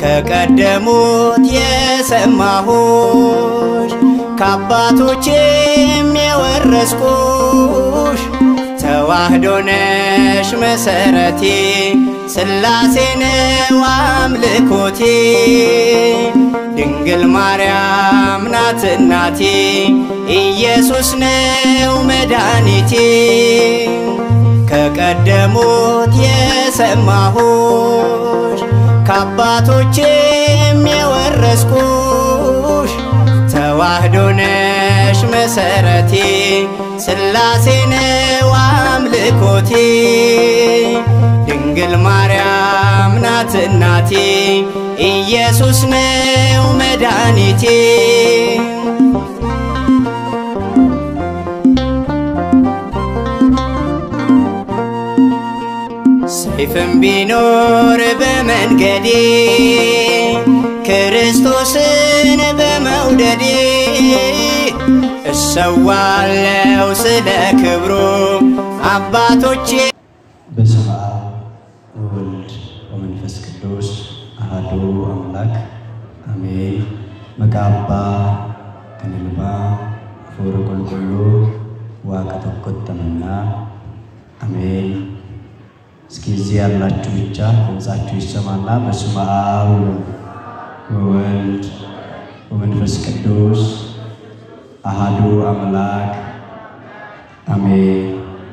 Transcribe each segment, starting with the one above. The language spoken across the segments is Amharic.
ከቀደሙት የሰማሁሽ ከአባቶቼም የወረስኩሽ ተዋህዶ ነሽ መሰረቴ ሥላሴ ነው አምልኮቴ ድንግል ማርያም ናት እናቴ ኢየሱስ ነው መድኃኒቴ ከቀደሙት የሰማሁሽ ከአባቶቼም የወረስኩሽ ተዋህዶ ነሽ መሰረቴ ሥላሴ ነው አምልኮቴ ድንግል ማርያም ናት እናቴ ኢየሱስ ነው መድኃኒቴ ሰይፍም ቢኖር በመንገዴ ክርስቶስን በመውደዴ እሰዋለው ስለ ክብሩ አባቶቼ በስመ አብ ወወልድ ወመንፈስ ቅዱስ አሐዱ አምላክ አሜን። መቃባ ከንልባ ፎረ ቆልቆሎ ዋቀ ተኮተመና አሜን። እስኪ እዚህ ያላችሁ ብቻ ድምፃችሁ ይሰማና በስመ አብ ወወልድ ወመንፈስ ቅዱስ አሐዱ አምላክ አሜን።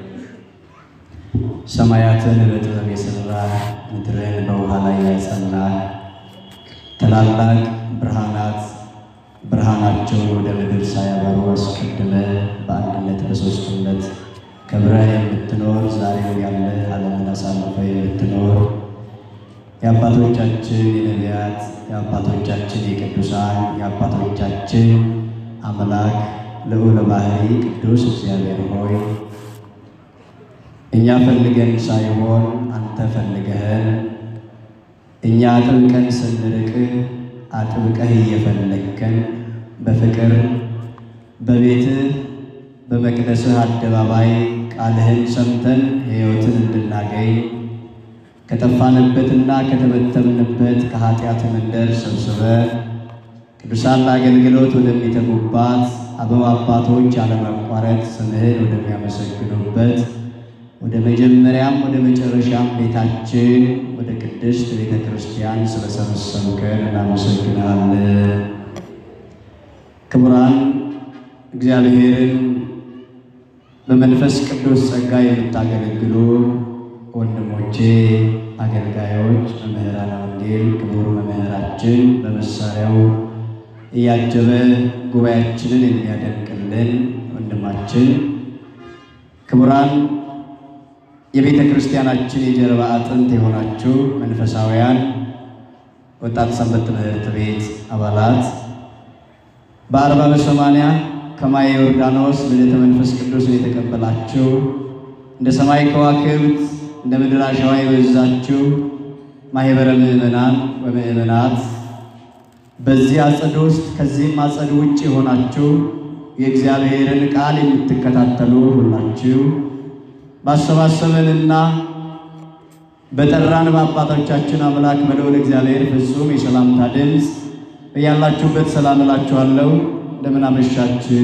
ሰማያትን በጥበብ የሠራ ምድርን በውሃ ላይ ያጸና ታላላቅ ብርሃናት ብርሃናቸውን ወደ ምድር ሳያበሩ አስቀድመ በአንድነት በሦስትነት ከብረህ የምትኖር ዛሬም ያለ ዓለምን አሳልፈ የምትኖር የአባቶቻችን የነቢያት የአባቶቻችን የቅዱሳን የአባቶቻችን አምላክ ልዑለ ባሕሪ ቅዱስ እግዚአብሔር ሆይ እኛ ፈልገን ሳይሆን አንተ ፈልገህን እኛ አጥብቀን ስንርቅ አጥብቀህ እየፈለግከን በፍቅር በቤትህ በመቅደስህ አደባባይ ቃልህን ሰምተን ሕይወትን እንድናገኝ ከጠፋንበትና ከተበተምንበት ከኃጢአት መንደር ሰብስበ ቅዱሳን ለአገልግሎት ወደሚተጉባት አበው አባቶች ያለማቋረጥ ስምህን ወደሚያመሰግኑበት ወደ መጀመሪያም ወደ መጨረሻም ቤታችን ወደ ቅድስት ቤተ ክርስቲያን ስለሰበሰብከን እናመሰግናለን። ክቡራን እግዚአብሔርን በመንፈስ ቅዱስ ጸጋ የምታገለግሉ ወንድሞቼ አገልጋዮች፣ መምህራን ወንጌል ክቡር መምህራችን በመሳሪያው እያጀበ ጉባኤያችንን የሚያደንቅልን ወንድማችን ክቡራን የቤተ ክርስቲያናችን የጀርባ አጥንት የሆናችሁ መንፈሳውያን ወጣት ሰንበት ትምህርት ቤት አባላት በአርባ በሰማንያ ከማየ ዮርዳኖስ ልደተ መንፈስ ቅዱስን የተቀበላችሁ እንደ ሰማይ ከዋክብት እንደ ምድር አሸዋ የበዛችሁ ማኅበረ ምዕመናን ወምዕመናት በዚህ አጸድ ውስጥ ከዚህም አጸድ ውጭ የሆናችሁ የእግዚአብሔርን ቃል የምትከታተሉ ሁላችሁ ባሰባሰበንና በጠራን በአባቶቻችን አምላክ በልዑል እግዚአብሔር ፍጹም የሰላምታ ድምፅ በያላችሁበት ሰላም እላችኋለሁ። እንደምን አመሻችሁ?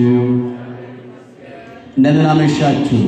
እንደምን አመሻችሁ?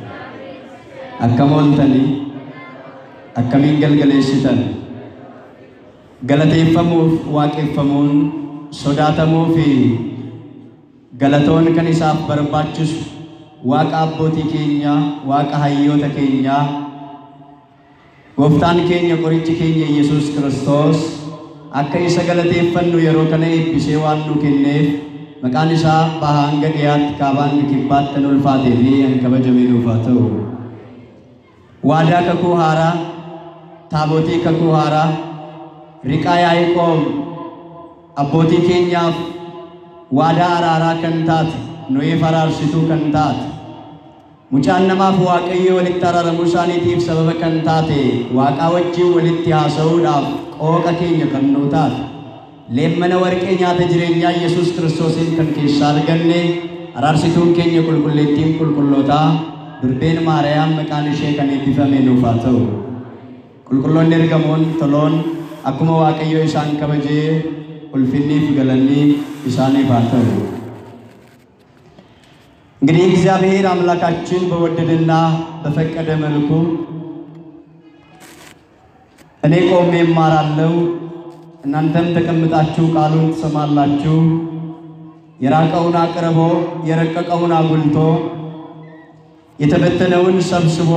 አከሞልተኒ akkamiin galgaleessitan galateeffamuuf waaqeffamuun sodaatamuu fi galatoon kan isaaf barbaachisu waaqa abbootii keenyaa waaqa hayyoota keenyaa gooftaan keenya qorichi keenya Yesuus Kiristoos akka isa galateeffannu yeroo kana eebbisee waan nu kenneef maqaan isaa bahaa hanga dhiyaatti kaabaa hanga kibbaatti kan ulfaatee fi kan kabajamee nuuf haa ta'u. waadaa kakuu haaraa taabotii kakuu haaraa riqaa yaa'ikoom abbootii keenyaaf waadaa araaraa kan taate nuyi faraarsituu kan taate mucaan namaaf waaqayyo walitti araaramuu isaaniitiif sababa kan taate waaqaa wajjin walitti haasa'uudhaaf qooqa keenya kan nuu taate leemmana warqee nyaata jireenyaa Yesuus Kiristoosiin kan keessaa arganne araarsituun keenya qulqulleettiin qulqullootaa durbeen maariyaam maqaan ishee kan eebbifame nuuf haa ta'u qulqulloonni ergamoon toloon akkuma Waaqayyo isaan kabajee ulfinniif galanni isaaniif haa ta'u። እንግዲህ እግዚአብሔር አምላካችን በወደደና በፈቀደ መልኩ እኔ ቆሜ እማራለሁ፣ እናንተም ተቀምጣችሁ ቃሉን ትሰማላችሁ። የራቀውን አቅርቦ የረቀቀውን አጉልቶ የተበተነውን ሰብስቦ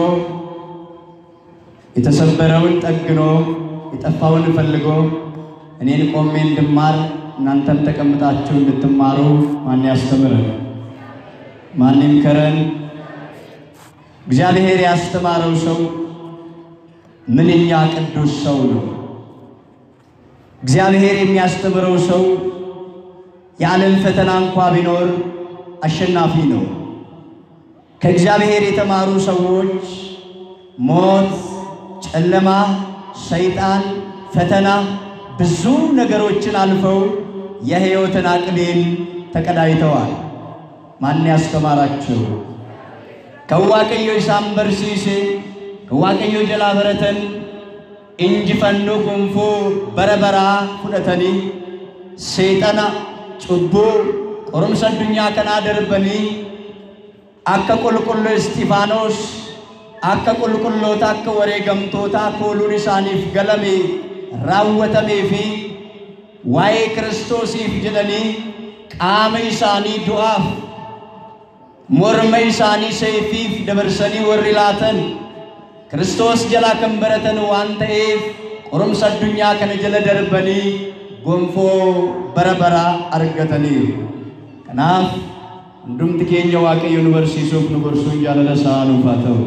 የተሰበረውን ጠግኖ የጠፋውን ፈልጎ እኔን ቆሜ እንድማር እናንተም ተቀምጣችሁ እንድትማሩ ማን ያስተምረን? ማን ይምከረን? እግዚአብሔር ያስተማረው ሰው ምንኛ ቅዱስ ሰው ነው። እግዚአብሔር የሚያስተምረው ሰው የዓለም ፈተና እንኳ ቢኖር አሸናፊ ነው። ከእግዚአብሔር የተማሩ ሰዎች ሞት፣ ጨለማ፣ ሰይጣን፣ ፈተና ብዙ ነገሮችን አልፈው የሕይወትን አክሊል ተቀዳጅተዋል። ማን ያስተማራቸው? ከዋቀዮ ኢሳን በርሲሴ ከዋቀዮ ጀላ በረተን እንጅፈኑ ጉንፉ በረበራ ፉደተኒ ሴጠና ጩቡ qorumsa addunyaa kanaa darbanii akka qulqulluu Istifaanos akka qulqulloota akka wareegamtoota kooluun isaaniif galame raawwatamee fi waa'ee Kiristoosiif jedhanii qaama isaanii du'aaf morma isaanii seefiif dabarsanii warri laatan Kiristoos jalaa kan baratan waan ta'eef qorumsa addunyaa kana jala darbanii gonfoo bara baraa argataniiru. Kanaaf hundumti keenya Waaqayyo nu barsiisuuf nu gorsuun jaalala isaa nuuf haa ta'u.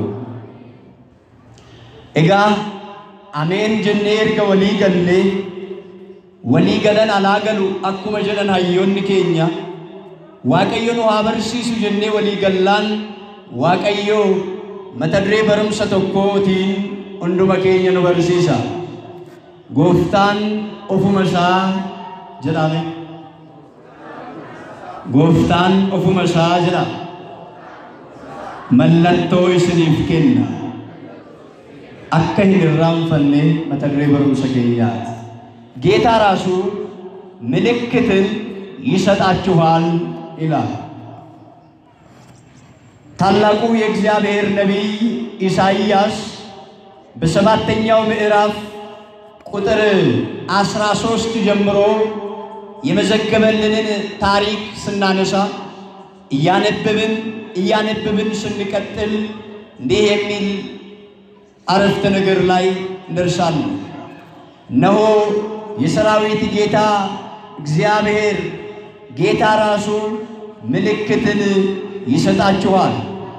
Egaa ameen jennee erga walii gallee walii galan alaa galu akkuma jedhan hayyoonni keenya Waaqayyo nu haa barsiisu jennee walii gallaan Waaqayyo mata duree barumsa tokkootiin hunduma keenya nu barsiisa. Gooftaan ofuma isaa jedhame. Gooftaan ofuma isaa jedha. Mallattoo isiniif kenna. Akka hin irraanfanne mata duree barumsa keenyaati. ጌታ ራሱ ምልክትን ይሰጣችኋል ይላል። ታላቁ የእግዚአብሔር ነቢይ ኢሳይያስ በሰባተኛው ምዕራፍ ቁጥር አስራ ሶስት ጀምሮ የመዘገበልንን ታሪክ ስናነሳ እያነበብን እያነበብን ስንቀጥል እንዲህ የሚል አረፍተ ነገር ላይ እንደርሳለን። እነሆ የሰራዊት ጌታ እግዚአብሔር ጌታ ራሱ ምልክትን ይሰጣችኋል።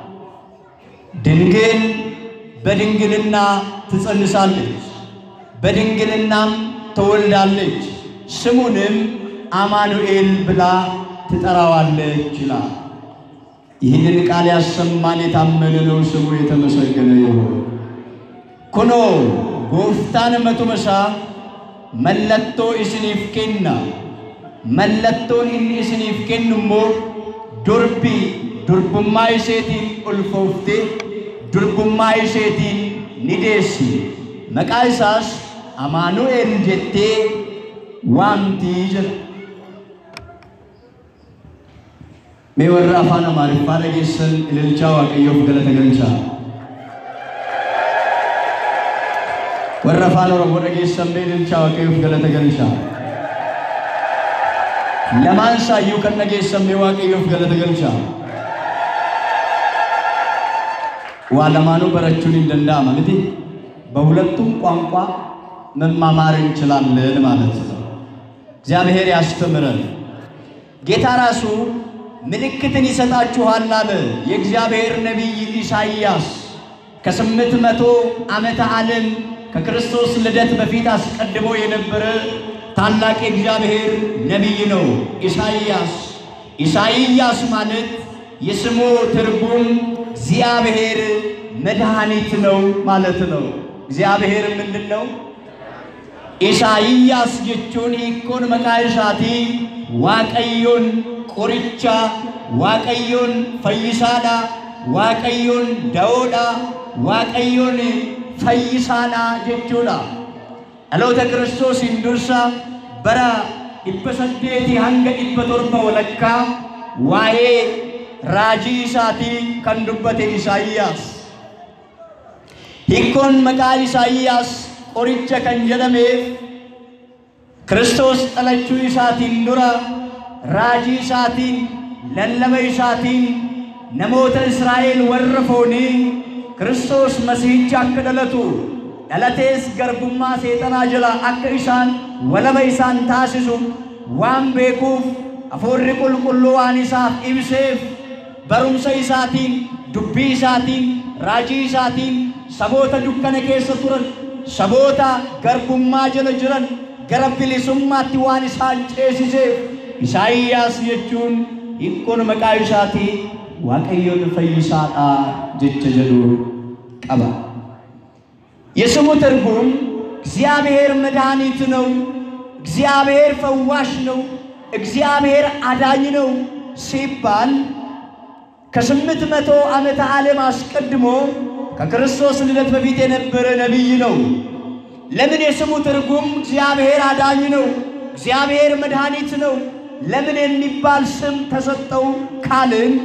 ድንግል በድንግልና ትጸንሳለች፣ በድንግልናም ትወልዳለች፣ ስሙንም አማኑኤል ብላ ትጠራዋለች ይላል። ይህንን ቃል ያሰማን የታመነ ነው፣ ስሙ የተመሰገነ ይሁን። ኩኖ ጎፍታን መቱመሳ መለቶ isiniif kenna mallattoon inni isiniif kennu immoo durbi durbummaa isheetiin ulfooftee durbummaa isheetiin ni deessi maqaa isaas amaanu'el jettee waamtii jedha mee warra afaan amaariffaa dhageessan ililchaa waaqayyoof galata galchaa warra afaan oromoo dhageessan mee ililchaa waaqayyoof galata galchaa lamaan saayyuu kan dhageessan mee waaqayyoof galata galchaa waa lamaanuu barachuun hin danda'ama miti በሁለቱም ቋንቋ መማማር እንችላለን ማለት ነው። እግዚአብሔር ያስተምረን። ጌታ ራሱ ምልክትን ይሰጣችኋል አለ የእግዚአብሔር ነቢይ ኢሳይያስ ከስምንት መቶ ዓመተ ዓለም ከክርስቶስ ልደት በፊት አስቀድሞ የነበረ ታላቅ የእግዚአብሔር ነቢይ ነው ኢሳይያስ። ኢሳይያስ ማለት የስሙ ትርጉም እግዚአብሔር መድኃኒት ነው ማለት ነው። እግዚአብሔር ምንድን ነው? ኢሳይያስ jechuun hiikkoon maqaa isaatii waaqayyoon qoricha, waaqayyoon fayyisaadha, waaqayyoon da'oodha, waaqayyoon fayyisaadha jechuudha. dhaloota kiristoosiin dursa bara dhibba saddeetii hanga dhibba torba walakkaa waa'ee raajii isaatii kan dubbate Isaayyaas. Hiikkoon maqaa Isaayyaas qoricha kan jedhameef Kiristoos dhalachuu isaatiin dura raajii isaatiin lallaba isaatiin namoota Israa'el warra foonii Kiristoos masiihicha akka dhalatu dhalatees garbummaa seexanaa jala akka isaan walaba isaan taasisu waan beekuuf hafuurri qulqulluu waan isaaf ibseef barumsa isaatiin dubbii isaatiin raajii isaatiin saboota dukkana keessa turan saboota garbummaa jala jiran gara bilisummaatti waan isaan ceesiseef Isaayyaas jechuun hiikkoon maqaa isaatii waaqayyoon fayyisaadha jecha jedhu qaba. የስሙ ትርጉም እግዚአብሔር መድኃኒት ነው፣ እግዚአብሔር ፈዋሽ ነው፣ እግዚአብሔር አዳኝ ነው ሲባል ከስምንት መቶ ዓመተ ዓለም አስቀድሞ ከክርስቶስ ልደት በፊት የነበረ ነቢይ ነው። ለምን የስሙ ትርጉም እግዚአብሔር አዳኝ ነው፣ እግዚአብሔር መድኃኒት ነው ለምን የሚባል ስም ተሰጠው ካልን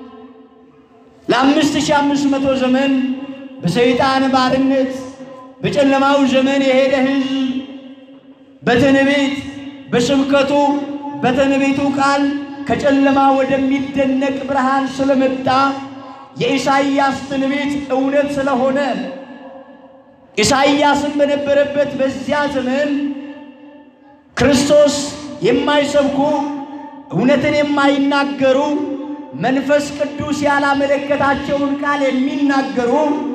ለአምስት ሺህ አምስት መቶ ዘመን በሰይጣን ባርነት በጨለማው ዘመን የሄደ ሕዝብ በትንቢት በስብከቱ በትንቢቱ ቃል ከጨለማ ወደሚደነቅ ብርሃን ስለመጣ የኢሳይያስ ትንቢት እውነት ስለሆነ ኢሳይያስን በነበረበት በዚያ ዘመን ክርስቶስ የማይሰብኩ እውነትን የማይናገሩ መንፈስ ቅዱስ ያላመለከታቸውን ቃል የሚናገሩ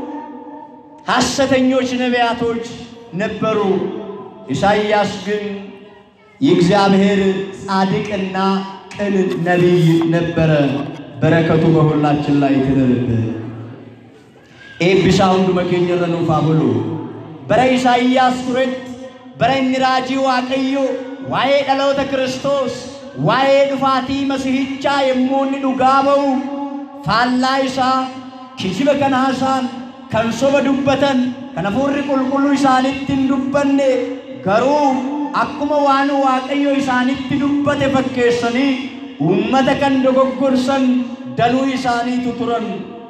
ሐሰተኞች ነቢያቶች ነበሩ። ኢሳይያስ ግን የእግዚአብሔር ጻድቅና ቅን ነቢይ ነበረ። በረከቱ በሁላችን ላይ ትደርብን። ኤብሳ ሁንዱመ ኬኘረ ኑፋ ብሉ በረ ኢሳይያስ ቱረት በረ inni raajii waaqayyo waa'ee dhaloota Kiristoos waa'ee dhufaatii Masihichaa yommuu inni dhugaa ba'u faallaa isaa kijiba kan haasaan kan soba dubbatan kan hafuurri qulqulluu isaanitti hin dubbanne garuu akkuma waan waaqayyo isaanitti dubbate fakkeessanii uummata kan dogoggorsan danuu isaaniitu turan.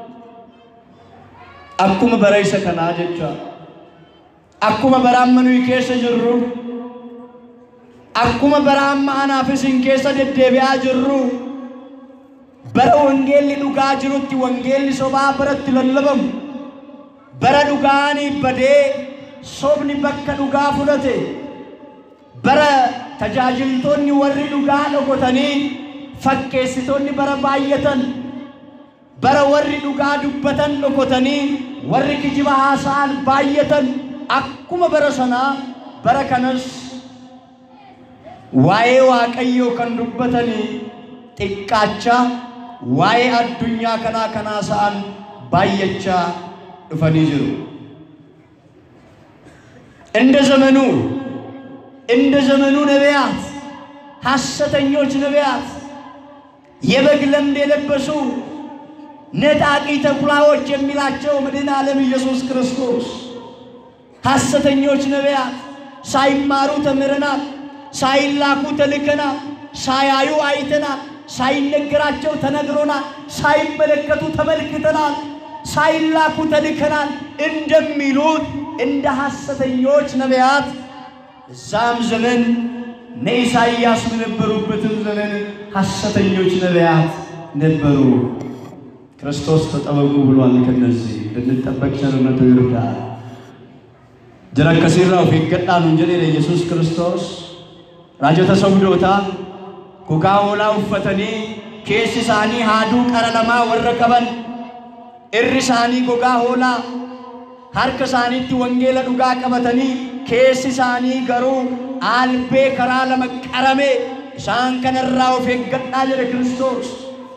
Akkuma bara isa kanaa jecha akkuma bara amma nuyi keessa jirru akkuma bara amma anaaf isin keessa deddeebi'aa jirru bara wangeelli dhugaa jirutti wangeelli sobaa baratti lallabamu bara dhugaanii badee sobni bakka dhugaa fudhate bara tajaajiltoonni warri dhugaa dhokotanii fakkeessitoonni bara baay'atan bara warri dhugaa dubbatan dhokotanii warri kijiba haasa'an baay'atan akkuma bara sanaa bara kanas waa'ee waaqayyoo kan dubbatanii xiqqaachaa waa'ee addunyaa kanaa kanaa sa'an baay'achaa dhufanii jiru. እንደ ዘመኑ እንደ ዘመኑ ነቢያት ሐሰተኞች ነቢያት የበግ ለምድ የለበሱ ነጣቂ ተኩላዎች የሚላቸው መድኃኔ ዓለም ኢየሱስ ክርስቶስ ሐሰተኞች ነቢያት ሳይማሩ ተምረናል፣ ሳይላኩ ተልከናል፣ ሳያዩ አይተናል፣ ሳይነገራቸው ተነግሮናል፣ ሳይመለከቱ ተመልክተናል፣ ሳይላኩ ተልከናል እንደሚሉት እንደ ሐሰተኞች ነቢያት እዛም ዘመን እነ ኢሳይያስ በነበሩበትም ዘመን ሐሰተኞች ነቢያት ነበሩ። ክርስቶስ ተጠበቁ ብሏል። ከነዚህ ልንጠበቅ ቸርነቱ ይርዳል። jara akkasiirraa of eeggadhaa nuun jedheera Yesuus Kiristoos raajota sobdootaa gogaa hoolaa uffatanii keessi isaanii haaduu qara lamaa warra qaban irri isaanii gogaa hoolaa harka isaaniitti wangeela dhugaa qabatanii keessi isaanii garuu aalbee karaa lama qarame isaan kanarraa of eeggadhaa jedhe Kiristoos.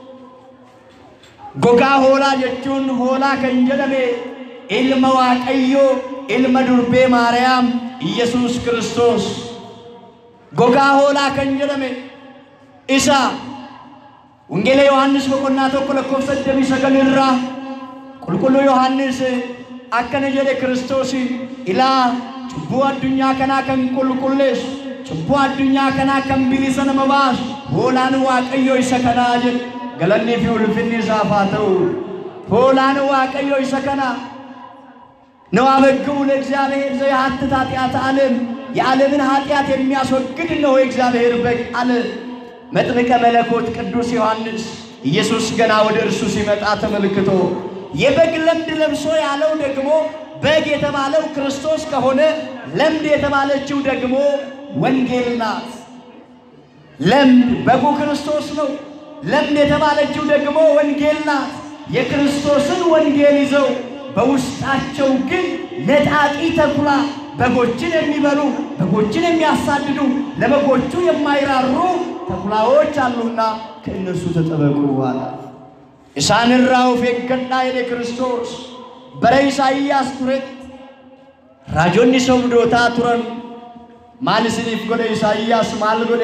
Gogaa hoolaa jechuun hoolaa kan jedhame ilma Waaqayyoo ilma durbee Maariyaam Iyyasuus Kiristoos. Gogaa hoolaa kan jedhame isa Wangeela Yohaannis boqonnaa tokko lakkoofsa digdamii sagal irraa qulqulluu Yohaannis akkana jedhe Kiristoos ilaa cubbuu addunyaa kanaa kan qulqulleessu cubbuu addunyaa kanaa kan bilisa nama baasu hoolaan waaqayyo isa kanaa jedhe galannii fi ulfinni isaaf haa ta'u hoolaan waaqayyo isa kanaa ነው አበግቡ ለእግዚአብሔር ዘያሐትት ኃጢአተ ዓለም የዓለምን ኃጢአት የሚያስወግድ ነው የእግዚአብሔር በግ አለ መጥምቀ መለኮት ቅዱስ ዮሐንስ ኢየሱስ ገና ወደ እርሱ ሲመጣ ተመልክቶ የበግ ለምድ ለብሶ ያለው ደግሞ በግ የተባለው ክርስቶስ ከሆነ ለምድ የተባለችው ደግሞ ወንጌል ናት። ለምድ በጉ ክርስቶስ ነው። ለምድ የተባለችው ደግሞ ወንጌል ናት። የክርስቶስን ወንጌል ይዘው በውስጣቸው ግን ነጣቂ ተኩላ በጎችን የሚበሉ በጎችን የሚያሳድዱ ለበጎቹ የማይራሩ ተኩላዎች አሉና ከእነርሱ ተጠበቁ አለ። ኢሳንራው ፌገና የኔ ክርስቶስ በረ ኢሳይያስ ቱረት ራጆኒ ሶብዶታ ቱረን ማልስኒፍ ጎደ ኢሳይያስ ማል ጎደ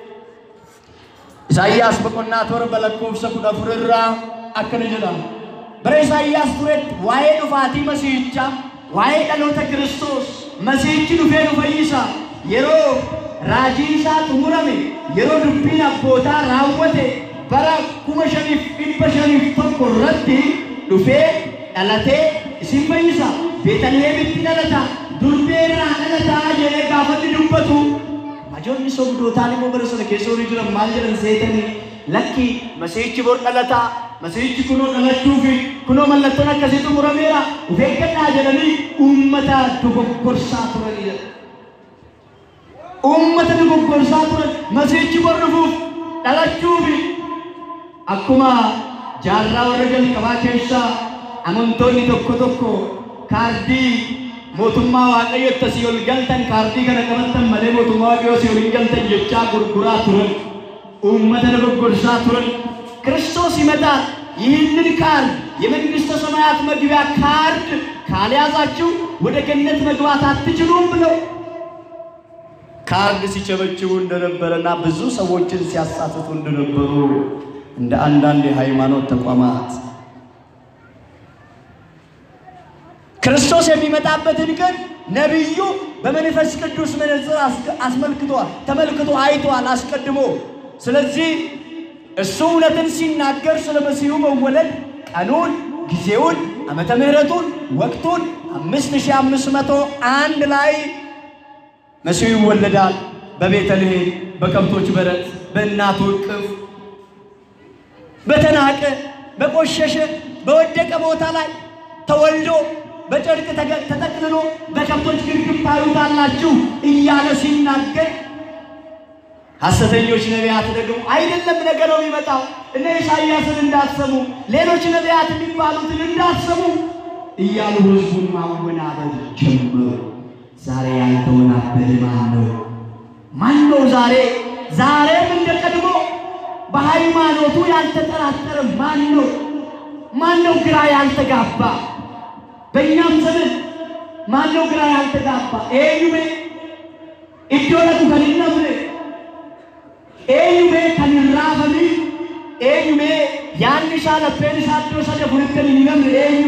ኢሳይያስ በቆና ቶር በለኮብሰ ኩደ ፉርራ አከነ ጀዳም bara Isaayyaas turetti waa'ee dhufaatii Masiihichaa, waa'ee dhaloota Kiristoos, Masiihichi dhufee nu fayyisa. Yeroo raajii isaa xumurame, yeroo dubbiin abbootaa raawwate, bara kuma shaniif dhibba shaniif tokko irratti dhufee dhalatee isin fayyisa. Beetalheemitti dhalata, durbee irraa dhalataa jedhee gaafanni dubbatu. Majoonni sobdootaan immoo bara sana keessa horii jiran maal jedhan seetanii lakki Masiihichi bor dhalataa Masiihichi kunoo dhalachuu fi kunoo mallattoon akkasiitu murameera of eeggadhaa jedhanii uummata dogoggorsaa turanidha. Uummata dogoggorsaa turan Masiihichi bor dhufuuf dhalachuu fi akkuma jaarraa warra jalqabaa keessaa amantoonni tokko tokko kaardii mootummaa waaqayyotti asii ol galtan kaardii kana qabattan malee mootummaa waaqayyoo asii ol hin galtan jechaa gurguraa turan. uummata dogoggorsaa turan ክርስቶስ ይመጣል። ይህንን ካርድ የመንግሥተ ሰማያት መግቢያ ካርድ ካልያዛችሁ ወደ ገነት መግባት አትችሉም ብለው ካርድ ሲቸበችቡ እንደነበረና ብዙ ሰዎችን ሲያሳትቱ እንደነበሩ እንደ አንዳንድ የሃይማኖት ተቋማት ክርስቶስ የሚመጣበትን ቀን ነቢዩ በመንፈስ ቅዱስ መነጽር አስመልክቷል፣ ተመልክቶ አይቷል አስቀድሞ። ስለዚህ እሱ እውነትን ሲናገር ስለ መሲሁ መወለድ ቀኑን፣ ጊዜውን፣ ዓመተ ምሕረቱን፣ ወቅቱን አምስት ሺህ አምስት መቶ አንድ ላይ መሲሁ ይወለዳል በቤተልሔም በከብቶች በረት በእናቱ እቅፍ በተናቀ በቆሸሸ በወደቀ ቦታ ላይ ተወልዶ በጨርቅ ተገ- ተጠቅልሎ በከብቶች ግርግም ታዩታላችሁ እያለ ሲናገር ሐሰተኞች ነቢያት ደግሞ አይደለም ነገ ነው የሚመጣው፣ እነ ኢሳይያስን እንዳትሰሙ፣ ሌሎች ነቢያት የሚባሉትን እንዳትሰሙ እያሉ ሕዝቡን ማወናበድ ጀመሩ። ዛሬ ያልተወናበደ ማን ነው? ማን ነው ዛሬ ዛሬም እንደ ቀድሞ በሃይማኖቱ ያልተጠራጠረ ማን ነው? ማን ነው ግራ ያልተጋባ? በእኛም ዘመን ማን ነው ግራ ያልተጋባ? ኤዩሜ ኢዶለቱ ከሊነምነ ኤዩሜ ከንራፈሚ ኤዩሜ ያንሻ ለፔን ሳዶ ሰደ ፉርተን ሊነምነ ኤዩ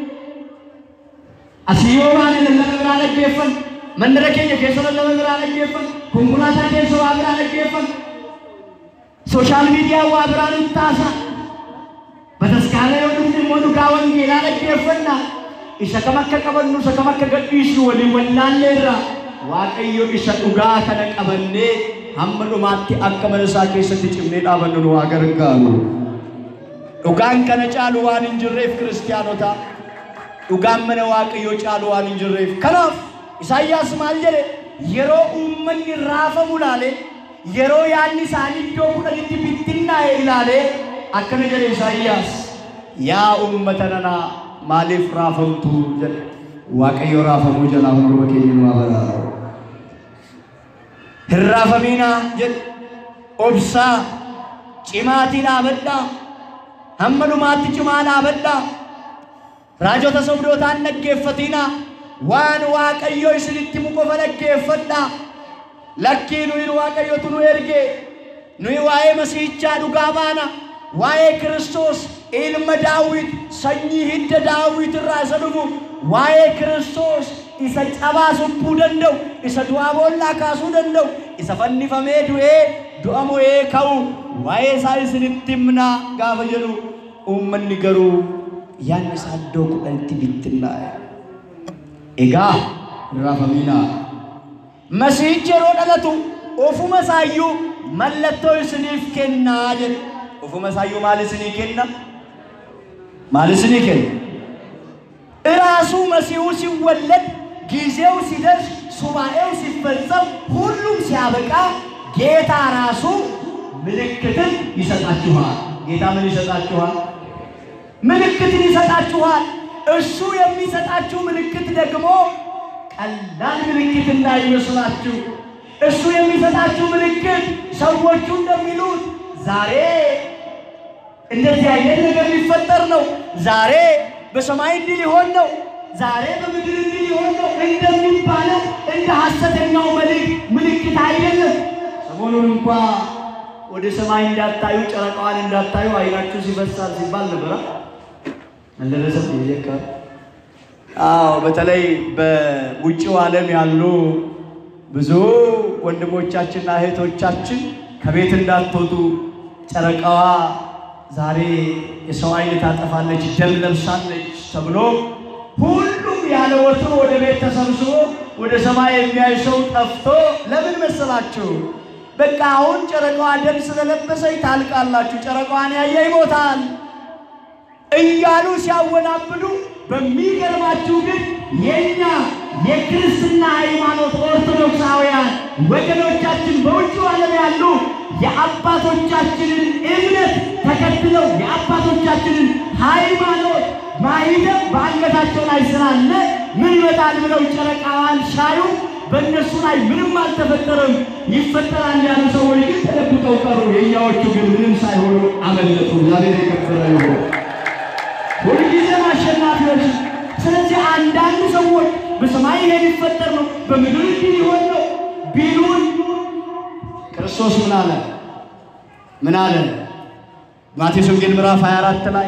asiyoo waan lallaba biraa dhaggeeffan mandara keenya keessa lallaba biraa dhaggeeffan konkolaataa keessa waa biraa dhaggeeffan sooshaal miidiyaa waa biraa nutti taasa bataskaana yoo dhufne immoo dhugaa wangeelaa dhaggeeffanna isa kam akka qabannu isa kam akka gadhiisnu waliin wallaallee irra waaqayyo isa dhugaa kana qabannee hamma dhumaatti akka mana isaa keessatti cimnee dhaabannu nu haa gargaaru dhugaan kana caalu waan hin jirreef kiristaanota dhugaan mana waaqayyoo caalu waan hin jirreef kanaaf isaayyaas maal jedhe yeroo uummanni raafamu ilaale yeroo yaadni isaanii iddoo kudhanitti bittinnaa'e ilaale akkana jedhe isaayyaas yaa uummata nanaa maaliif raafamtu jedhe waaqayyo raafamuu jalaa hunduma keenya nu abaraaru hin raafamiinaa jedhe obsaa cimaatii dhaabadhaa hamma dhumaatti cimaa dhaabadhaa raajota sobdootaan dhaggeeffatina waan waaqayyo isinitti himu qofa dhaggeeffadha lakkii nuyi waaqayyotu nu erge nuyi waa'ee masiihichaa dhugaa baana waa'ee kiristoos ilma daawit sanyii hidda daawit irraa isa dhufu waa'ee kiristoos isa cabaa subbuu danda'u isa du'aa boollaa kaasuu danda'u isa fannifamee du'ee du'a mo'ee ka'u waa'ee isaa isinitti himnaa gaafa jedhu uummanni garuu yaadni isaa iddoo kudhanitti bittinnaa'e. Egaa raafamiinaa masiichi yeroo dhalatu ofuma isaayyuu mallattoo isiniif kennaa jedhe. Ofuma isaayyuu maal isinii kenna? Maal isinii kenna? እራሱ መሲሁ ሲወለድ ጊዜው ሲደርስ ሱባኤው ሲፈጸም ሁሉም ሲያበቃ ጌታ ራሱ ምልክትን ይሰጣችኋል። ጌታ ምን ይሰጣችኋል? ምልክትን ይሰጣችኋል። እሱ የሚሰጣችሁ ምልክት ደግሞ ቀላል ምልክት እንዳይመስላችሁ። እሱ የሚሰጣችሁ ምልክት ሰዎቹ እንደሚሉት ዛሬ እንደዚህ አይነት ነገር ሊፈጠር ነው፣ ዛሬ በሰማይ እንዲህ ሊሆን ነው፣ ዛሬ በምድር እንዲህ ሊሆን ነው እንደሚባለው እንደ ሐሰተኛው መልእክት ምልክት አይደለም። ሰሞኑን እንኳ ወደ ሰማይ እንዳታዩ ጨረቃዋን እንዳታዩ አይናችሁ ሲፈሳል ሲባል ነበረ። አልደረሰም ይዘካ አዎ፣ በተለይ በውጭው ዓለም ያሉ ብዙ ወንድሞቻችንና እህቶቻችን ከቤት እንዳትወጡ ጨረቃዋ ዛሬ የሰው አይን ታጠፋለች፣ ደም ለብሳለች ተብሎ ሁሉም ያለ ወትሮ ወደ ቤት ተሰብስቦ ወደ ሰማይ የሚያይ ሰው ጠፍቶ ለምን መሰላችሁ? በቃ አሁን ጨረቃዋ ደም ስለለበሰች ታልቃላችሁ፣ ጨረቃዋን ያየ ይሞታል እያሉ ሲያወናብዱ፣ በሚገርማችሁ ግን የኛ የክርስትና ሃይማኖት ኦርቶዶክሳውያን ወገኖቻችን በውጭው ዓለም ያሉ የአባቶቻችንን እምነት ተከትለው የአባቶቻችንን ሃይማኖት ማይደም በአንገታቸው ላይ ስላለ ምን ይመጣል ብለው ጨረቃዋን ሻዩ። በእነሱ ላይ ምንም አልተፈጠረም። ይፈጠራል ያሉ ሰዎች ግን ተደብቀው ቀሩ። የእኛዎቹ ግን ምንም ሳይሆኑ አመለጡ። እግዚአብሔር የከበረ ይሁን። ሁልጊዜም አሸናፊዎች። ስለዚህ አንዳንድ ሰዎች በሰማይ ይሄ ሊፈጠር ነው፣ በምድር እንዲህ ሊሆን ነው ቢሉን ክርስቶስ ምን አለ? ምን አለ? ማቴዎስ ወንጌል ምዕራፍ 24 ላይ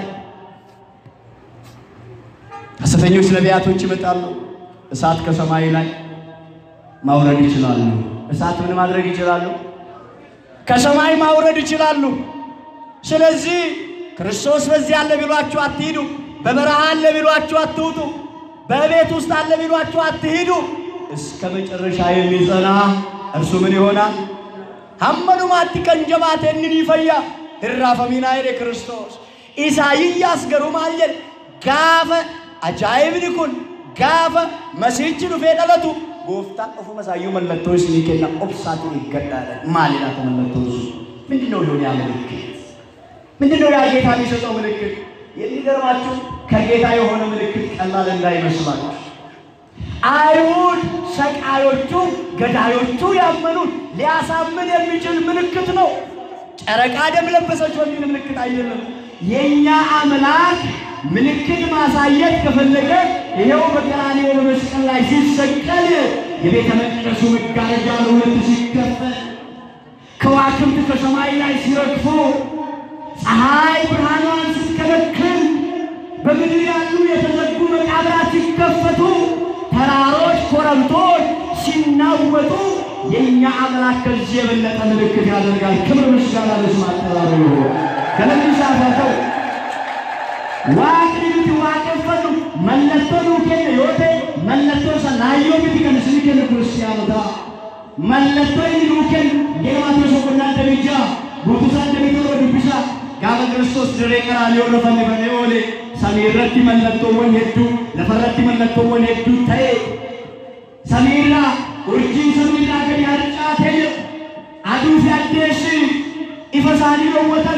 ሐሰተኞች ነቢያቶች ይመጣሉ፣ እሳት ከሰማይ ላይ ማውረድ ይችላሉ። እሳት ምን ማድረግ ይችላሉ? ከሰማይ ማውረድ ይችላሉ። ስለዚህ ክርስቶስ በዚህ አለ ቢሏችሁ አትሂዱ፣ በበረሃ አለ ቢሏችሁ አትውጡ፣ በቤት ውስጥ አለ ቢሏችሁ አትሂዱ። እስከ መጨረሻ የሚጸና እርሱ ምን ይሆናል? ሀመኑማatti kan jabaate inni ni fayya hirraafaminaa jedhe Kiristoos. Isaayiyyaas garuu maal jedhe gaafa ajaa'ibni kun gaafa masiichi dhufee dhalatu gooftaan ofuma isaayyuu mallattoo isinii kenna obsaatu eeggadhaadha. Maali laata mallattoo sun? ምንድን ነው ሊሆን ያ ምልክት? ምንድን ነው ያ ጌታ የሚሰጠው ምልክት? የሚገርማችሁ ከጌታ የሆነ ምልክት ቀላል እንዳይመስላችሁ አይሁድ ሰቃዮቹ ገዳዮቹ ያመኑት ሊያሳምን የሚችል ምልክት ነው። ጨረቃ ደም ለበሰች በሚል ምልክት አይደለም። የእኛ አምላክ ምልክት ማሳየት ከፈለገ ይኸው በቀራንዮ በመስቀል ላይ ሲሰቀል የቤተ መቅደሱ መጋረጃ ለሁለት ሲከፈል ከዋክብት ከሰማይ ላይ ሲረግፉ ፀሐይ ብርሃኗን ስትከለክል በምድር ያሉ የተዘጉ መቃብራት ሲከፈቱ ተራሮች፣ ኮረብቶች ሲናወጡ የእኛ አምላክ ከዚህ የበለጠ ምልክት ያደርጋል። ክብር ምስጋና ለስሙ አጠራሩ ይሁን። ከለሚሳፈተው waaqni nuti waaqeffannu mallattoo nuu kenne yoo ta'e mallattoo sana naayyoo miti kan isin kennu kiristiyaanotaa mallattoo inni nuu kennu geemaatoo soqonnaa damijaa guutusaa damitorra dubbisaa gaafa kiristoos dirree qaraaniyoo irra fannifamee oole samii irratti mallattoowwan hedduu lafa irratti mallattoowwan hedduu ta'e samiirraa urjiin samiirraa gadi harcaatee jiru aduu fi addeessi ifa isaanii dhoowwatan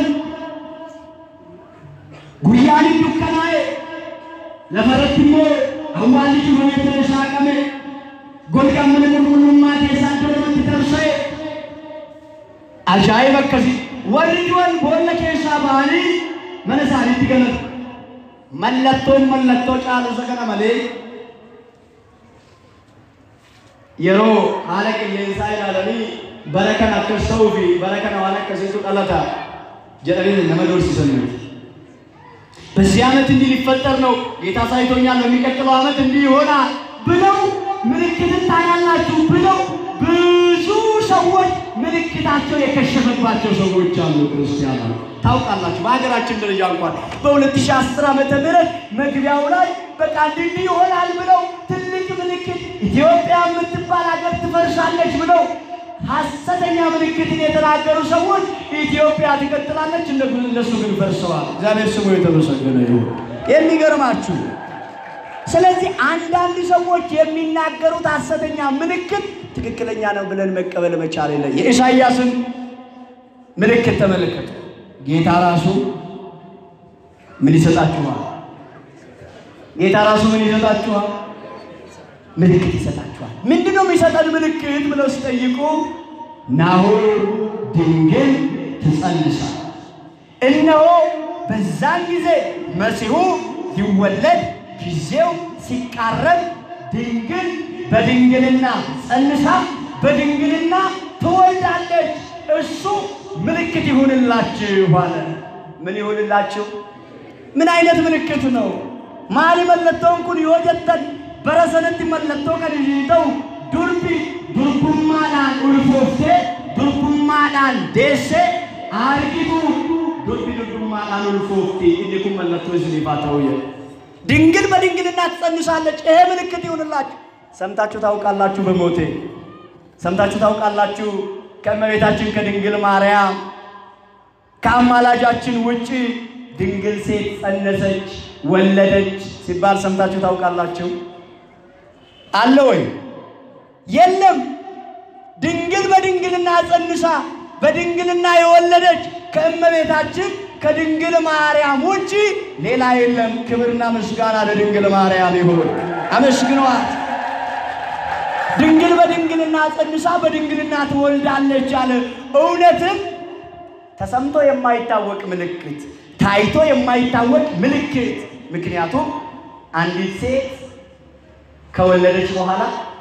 guyyaan hin dukkanaa'e lafa irratti immoo awwaalli cufamee ture saaqame golgaan mana qulqullummaa keessaa iddoo lamatti tarsa'e ajaa'iba akkasii warri du'an boolla keessaa ba'anii mana isaaniitti galatu mallattoon mallattoo caalu isa kana malee yeroo haala qilleensaa ilaalanii bara kana akkas ta'uu fi bara kana waan akkasiitu dhalata jedhanii nama doorsisan miti. በዚህ ዓመት እንዲህ ሊፈጠር ነው፣ ጌታ ሳይቶኛል፣ በሚቀጥለው ዓመት እንዲህ ይሆናል ብለው ምልክትን ታያላችሁ ብለው ብዙ ሰዎች ምልክታቸው የከሸፈባቸው ሰዎች አሉ። ክርስቲያኖች ታውቃላችሁ፣ በሀገራችን ደረጃ እንኳን በ2010 ዓመተ ምህረት መግቢያው ላይ በቃ እንዲህ ይሆናል ብለው ትልቅ ምልክት ኢትዮጵያ የምትባል ሀገር ትፈርሳለች ብለው ሐሰተኛ ምልክትን የተናገሩ ሰዎች ኢትዮጵያ ትቀጥላለች፣ እነሱ ግን ፈርሰዋል። እግዚአብሔር ስሙ የተመሰገነ ይሁን። የሚገርማችሁ ስለዚህ አንዳንድ ሰዎች የሚናገሩት ሐሰተኛ ምልክት ትክክለኛ ነው ብለን መቀበል መቻል የለ። የኢሳይያስን ምልክት ተመለከቱ። ጌታ ራሱ ምን ይሰጣችኋል? ጌታ ራሱ ምን ይሰጣችኋል? ምልክት ይሰጣችኋል። ምንድን ነው የሚሰጠን ምልክት ብለው ሲጠይቁ ናሁ ድንግል ትጸንሳል፣ እነሆ በዛን ጊዜ መሲሁ ሊወለድ ጊዜው ሲቃረብ ድንግል በድንግልና ጸንሳ በድንግልና ትወልዳለች። እሱ ምልክት ይሁንላችሁ አለ። ምን ይሁንላችሁ? ምን አይነት ምልክት ነው? ማሊ መለቶን ኩን ዮጀተን በረሰነት መለቶ ከንይተው ዱርቢ ዱርቡማዳን ኡልፎፍቴ ዱርቡማዳን ዴሴ አርጊቱ ዱርቢ ዱርቡማዳን ኡልፎፍቴ እዲኩን መለቶ ዝኒፋ ተውየ ድንግል በድንግልና ትጸንሳለች። ይሄ ምልክት ይሁንላችሁ። ሰምታችሁ ታውቃላችሁ? በሞቴ ሰምታችሁ ታውቃላችሁ? ከእመቤታችን ከድንግል ማርያም ከአማላጃችን ውጪ ድንግል ሴት ጸነሰች፣ ወለደች ሲባል ሰምታችሁ ታውቃላችሁ? አለ ወይ? የለም። ድንግል በድንግልና ጸንሳ በድንግልና የወለደች ከእመቤታችን ከድንግል ማርያም ውጪ ሌላ የለም። ክብርና ምስጋና ለድንግል ማርያም ይሁን። አመስግኗት። ድንግል በድንግልና ጸንሳ በድንግልና ትወልዳለች አለ። እውነትም ተሰምቶ የማይታወቅ ምልክት፣ ታይቶ የማይታወቅ ምልክት። ምክንያቱም አንዲት ሴት ከወለደች በኋላ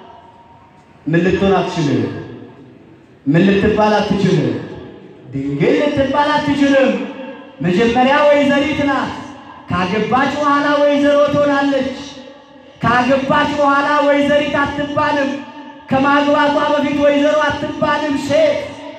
ምን ልትሆን አትችልም? ምን ልትባል አትችልም? ድንግል ልትባል አትችልም። መጀመሪያ ወይዘሪት ናት። ካገባች በኋላ ወይዘሮ ትሆናለች። ካገባች በኋላ ወይዘሪት አትባልም። ከማግባቷ በፊት ወይዘሮ አትባልም። ሴት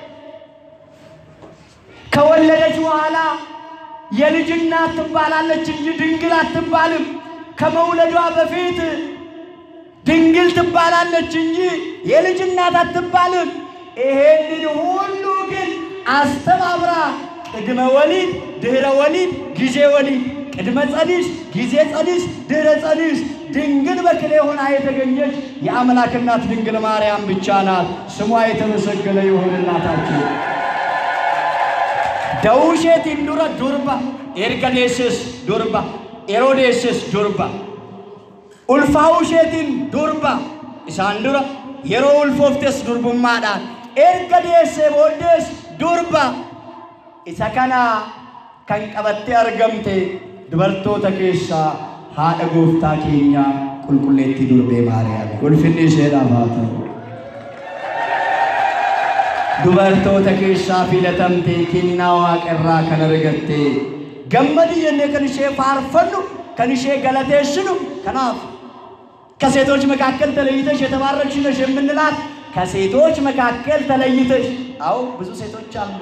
ከወለደች በኋላ የልጅ እናት ትባላለች እንጂ ድንግል አትባልም። ከመውለዷ በፊት ድንግል ትባላለች እንጂ የልጅ እናት አትባልም። ይሄንን ሁሉ ግን አስተባብራ ቅድመ ወሊድ፣ ድህረ ወሊድ፣ ጊዜ ወሊድ፣ ቅድመ ጸኒስ፣ ጊዜ ጸኒስ፣ ድህረ ጸኒስ ድንግል በክሌ ሆና የተገኘች የአምላክ እናት ድንግል ማርያም ብቻ ናት። ስሟ የተመሰገነ ይሁን እናታችን። ደውሼት ኢንዱረ ዱርባ ኤርገዴስስ ዱርባ ኤሮዴስስ ዱርባ ኡልፋውሼቲን ዱርባ ኢሳን ዱረ የሮ ኡልፎፍቴስ ዱርቡማadhaan erga deessee booddees durba isa kana kan qabattee argamte dubartoota keessaa haadha gooftaa keenya qulqulleettii durbee maariyaami ulfinni isheedhaaf haa ta'u dubartoota keessaa filatamte kennaa waaqarraa kan argatte gammadi jennee kan ishee faarfannu kan ishee galateessinu kanaaf ከሴቶች መካከል ተለይተሽ የተባረክሽ ነሽ የምንላት ከሴቶች መካከል ተለይተሽ። አዎ ብዙ ሴቶች አሉ።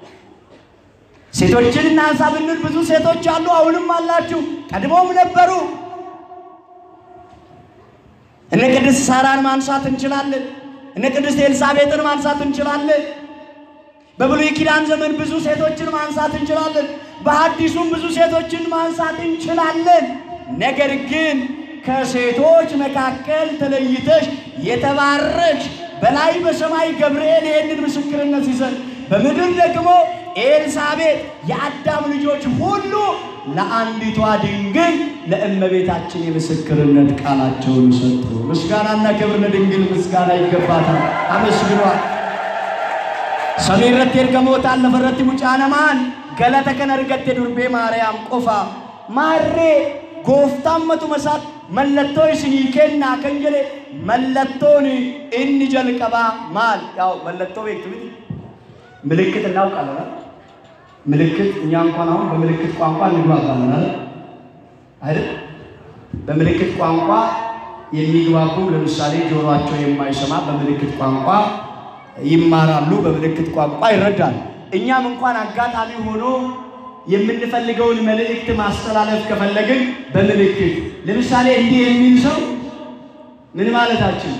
ሴቶችን እናንሳ ብንል ብዙ ሴቶች አሉ። አሁንም አላችሁ፣ ቀድሞም ነበሩ። እነ ቅድስት ሳራን ማንሳት እንችላለን። እነ ቅድስት ኤልሳቤጥን ማንሳት እንችላለን። በብሉይ ኪዳን ዘመን ብዙ ሴቶችን ማንሳት እንችላለን። በሐዲሱም ብዙ ሴቶችን ማንሳት እንችላለን። ነገር ግን ከሴቶች መካከል ተለይተሽ የተባረክሽ በላይ በሰማይ ገብርኤል ይህንን ምስክርነት ሲሰጥ በምድር ደግሞ ኤልሳቤጥ የአዳም ልጆች ሁሉ ለአንዲቷ ድንግል ለእመቤታችን የምስክርነት ቃላቸውን ሰጡ። ምስጋናና ክብር ለድንግል ምስጋና ይገባታል። አመስግኗል። ሰሚirratti ergamootaan lafarratti mucaanamaan galata kan argatte durbee maariyaam qofa maarree gooftaan matuma isaatti mallattoo isinii kennaa kan jedhe mallattoon inni jalqabaa maal ያው mallattoo beektu miti ምልክት እናውቃለን ምልክት እኛ እንኳን አሁን በምልክት ቋንቋ እንግባባለን አይደል አይደል በምልክት ቋንቋ የሚግባቡ ለምሳሌ ጆሮአቸው የማይሰማ በምልክት ቋንቋ ይማራሉ፣ በምልክት ቋንቋ ይረዳሉ። እኛም እንኳን አጋጣሚ ሆኖ የምንፈልገውን መልእክት ማስተላለፍ ከፈለግን በምልክት ለምሳሌ እንዲህ የሚል ሰው ምን ማለታችን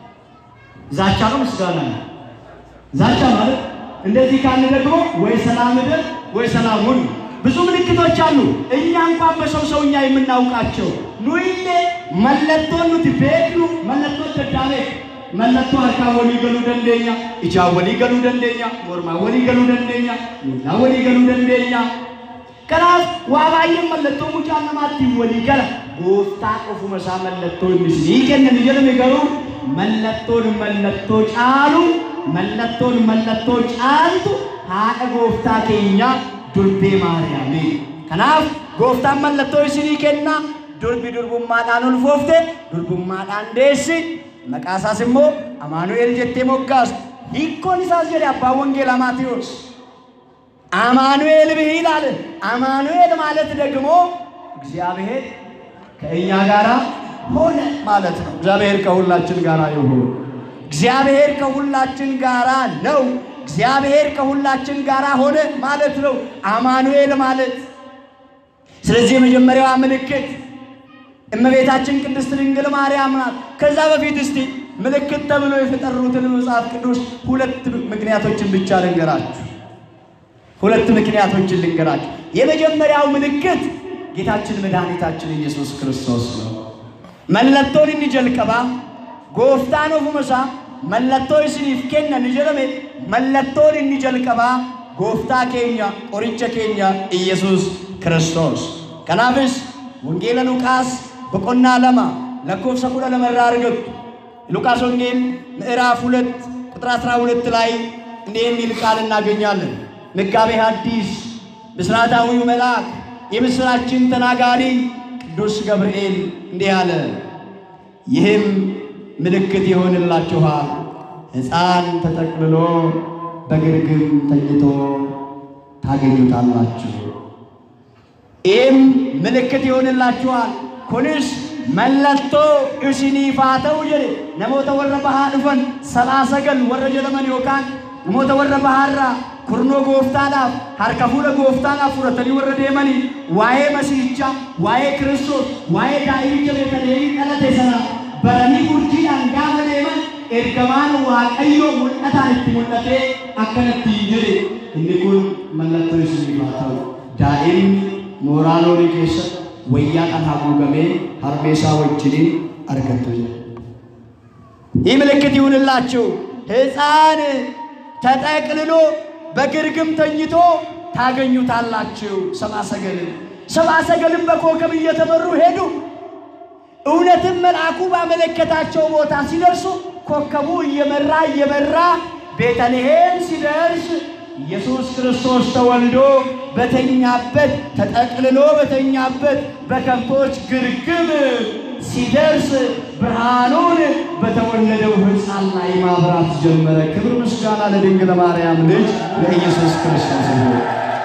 ዛቻ ነው ምስጋና ነው? ዛቻ ማለት እንደዚህ ካለ ደግሞ ወይ ሰላም እደር ወይ ሰላም ሁን። ብዙ ምልክቶች አሉ። እኛ እንኳን በሰው ሰውኛ የምናውቃቸው ኑይሌ መለቶን ኑቲ ቤክኑ መለቶ ደዳቤ መለቶ አርካ ወሊ ገሉ ደንደኛ ኢጃ ወሊ ገሉ ደንደኛ ሞርማ ወሊ ገሉ ደንደኛ ሚላ ወሊ ገሉ ደንደኛ ከናፍ ዋባየን መለቶ ሙጫ ነማቲ ወሊ ገለ ጎፍታ ቆፉ መሳ መለቶ ሚስኒ ከነን ጀለም ገሩ መለቶን መለቶ ጫሉ መለቶን መለቶ ጫልቱ ሃደ ጎፍታ ኬኛ ዱርቤ ማርያሜ ከናፍ ጎፍታን መለቶ isini kenna durbi durbummaadhaan ulfoofte durbummaadhaan deessi maqaa isaas immoo amaanu'el jettee moggaastu hiikkoon isaas jedhe abbaan wangeelaa maatiyoos አማኑኤል ብህ ይላል። አማኑኤል ማለት ደግሞ እግዚአብሔር ከእኛ ጋር ሆነ ማለት ነው። እግዚአብሔር ከሁላችን ጋር ይሁን። እግዚአብሔር ከሁላችን ጋር ነው። እግዚአብሔር ከሁላችን ጋር ሆነ ማለት ነው አማኑኤል ማለት። ስለዚህ የመጀመሪያዋ ምልክት እመቤታችን ቅድስት ድንግል ማርያም ናት። ከዛ በፊት እስቲ ምልክት ተብሎ የተጠሩትን መጽሐፍ ቅዱስ ሁለት ምክንያቶችን ብቻ ልንገራችሁ። ሁለት ምክንያቶችን ልንገራችሁ። የመጀመሪያው ምልክት ጌታችን መድኃኒታችን ኢየሱስ ክርስቶስ ነው። መለቶን inni jalqaba gooftaan ofumasaa mallattoo isiniif kennan jedhame mallattoon inni jalqabaa gooftaa keenya qoricha keenya ኢየሱስ ክርስቶስ kanaafis wangeela luqaas boqonnaa lama lakkoofsa kudha lama irraa argattu ሉቃስ ወንጌል ምዕራፍ ሁለት ቁጥር አስራ ሁለት ላይ እንዲህ የሚል ቃል እናገኛለን። መጋቤ ሐዲስ ብስራታዊው መልአክ የምስራችን ተናጋሪ ቅዱስ ገብርኤል እንዲህ አለ፣ ይህም ምልክት ይሆንላችኋል፣ ሕፃን ተጠቅልሎ በግርግም ተኝቶ ታገኙታላችሁ። ይህም ምልክት ይሆንላችኋል ኩnis mallattoo isiniif haa ta'u jedhe namoota warra bahaa dhufan salaa sagal warra jedhaman yookaan namoota warra bahaarraa kurnoo gooftaadhaaf harka fuula gooftaadhaaf fudhatanii warra deemanii waa'ee masiihichaa waa'ee kiristoos waa'ee daa'imicha beetaleemii dhalate sana baranii urjiidhaan gaafa deeman ergamaan waaqayyoo mul'ataan itti mul'atee akkanatti jedhe inni kun mallattoo isiniif haa ta'u daa'imni mooraa loonii keessatti wayyaadhaan haguugamee harmeesaa wajjiniin argattu jedhe ይህ ምልክት ይሁንላችሁ ሕፃን ተጠቅልሎ በግርግም ተኝቶ ታገኙታላችሁ። ሰብአ ሰገልን ሰብአ ሰገልን በኮከብ እየተመሩ ሄዱ። እውነትም መልአኩ ባመለከታቸው ቦታ ሲደርሱ ኮከቡ እየመራ እየመራ ቤተልሔም ሲደርስ ኢየሱስ ክርስቶስ ተወልዶ በተኛበት ተጠቅልሎ በተኛበት በከብቶች ግርግም ሲደርስ ብርሃኑን በተወለደው ሕፃን ላይ ማብራት ጀመረ። ክብር ምስጋና ለድንግል ማርያም ልጅ ለኢየሱስ ክርስቶስ ይሁን።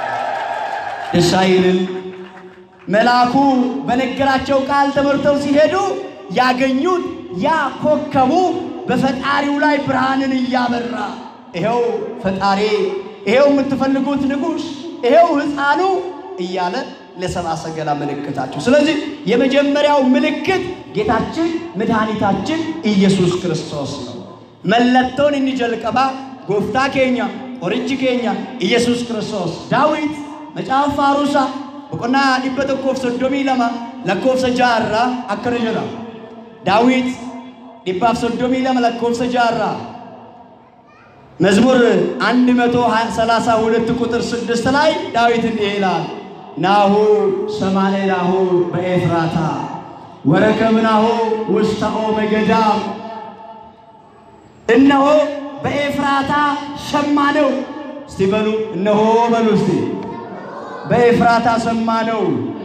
ደስ አይልም? መልአኩ በነገራቸው ቃል ተመርተው ሲሄዱ ያገኙት ያ ኮከቡ በፈጣሪው ላይ ብርሃንን እያበራ ይኸው ፈጣሪ፣ ይኸው የምትፈልጉት ንጉሥ፣ ይኸው ሕፃኑ እያለ ለሰብአ ሰገላ ምልክታቸው። ስለዚህ የመጀመሪያው ምልክት ጌታችን መድኃኒታችን ኢየሱስ ክርስቶስ ነው። መለቶን inni jalqabaa gooftaa keenya qorichi keenya ኢየሱስ ክርስቶስ ዳዊት macaafa faaruusaa boqonnaa dhibba tokkoof soddomii lama lakkoofsa jaarraa akkana jedha daawit dhibbaaf soddomii lama lakkoofsa jaarraa መዝሙር አንድ መቶ ሰላሳ ሁለት ቁጥር ስድስት ላይ ዳዊት እንዲህ ይላል ናሁ ሰማሌናሁ በኤፍራታ ወረከብናሁ ውስተ ኦመ ገዳም እነሆ በኤፍራታ ሰማነው። እስቲ በሉ እነሆ በሉ እስቲ በኤፍራታ ሰማነው፣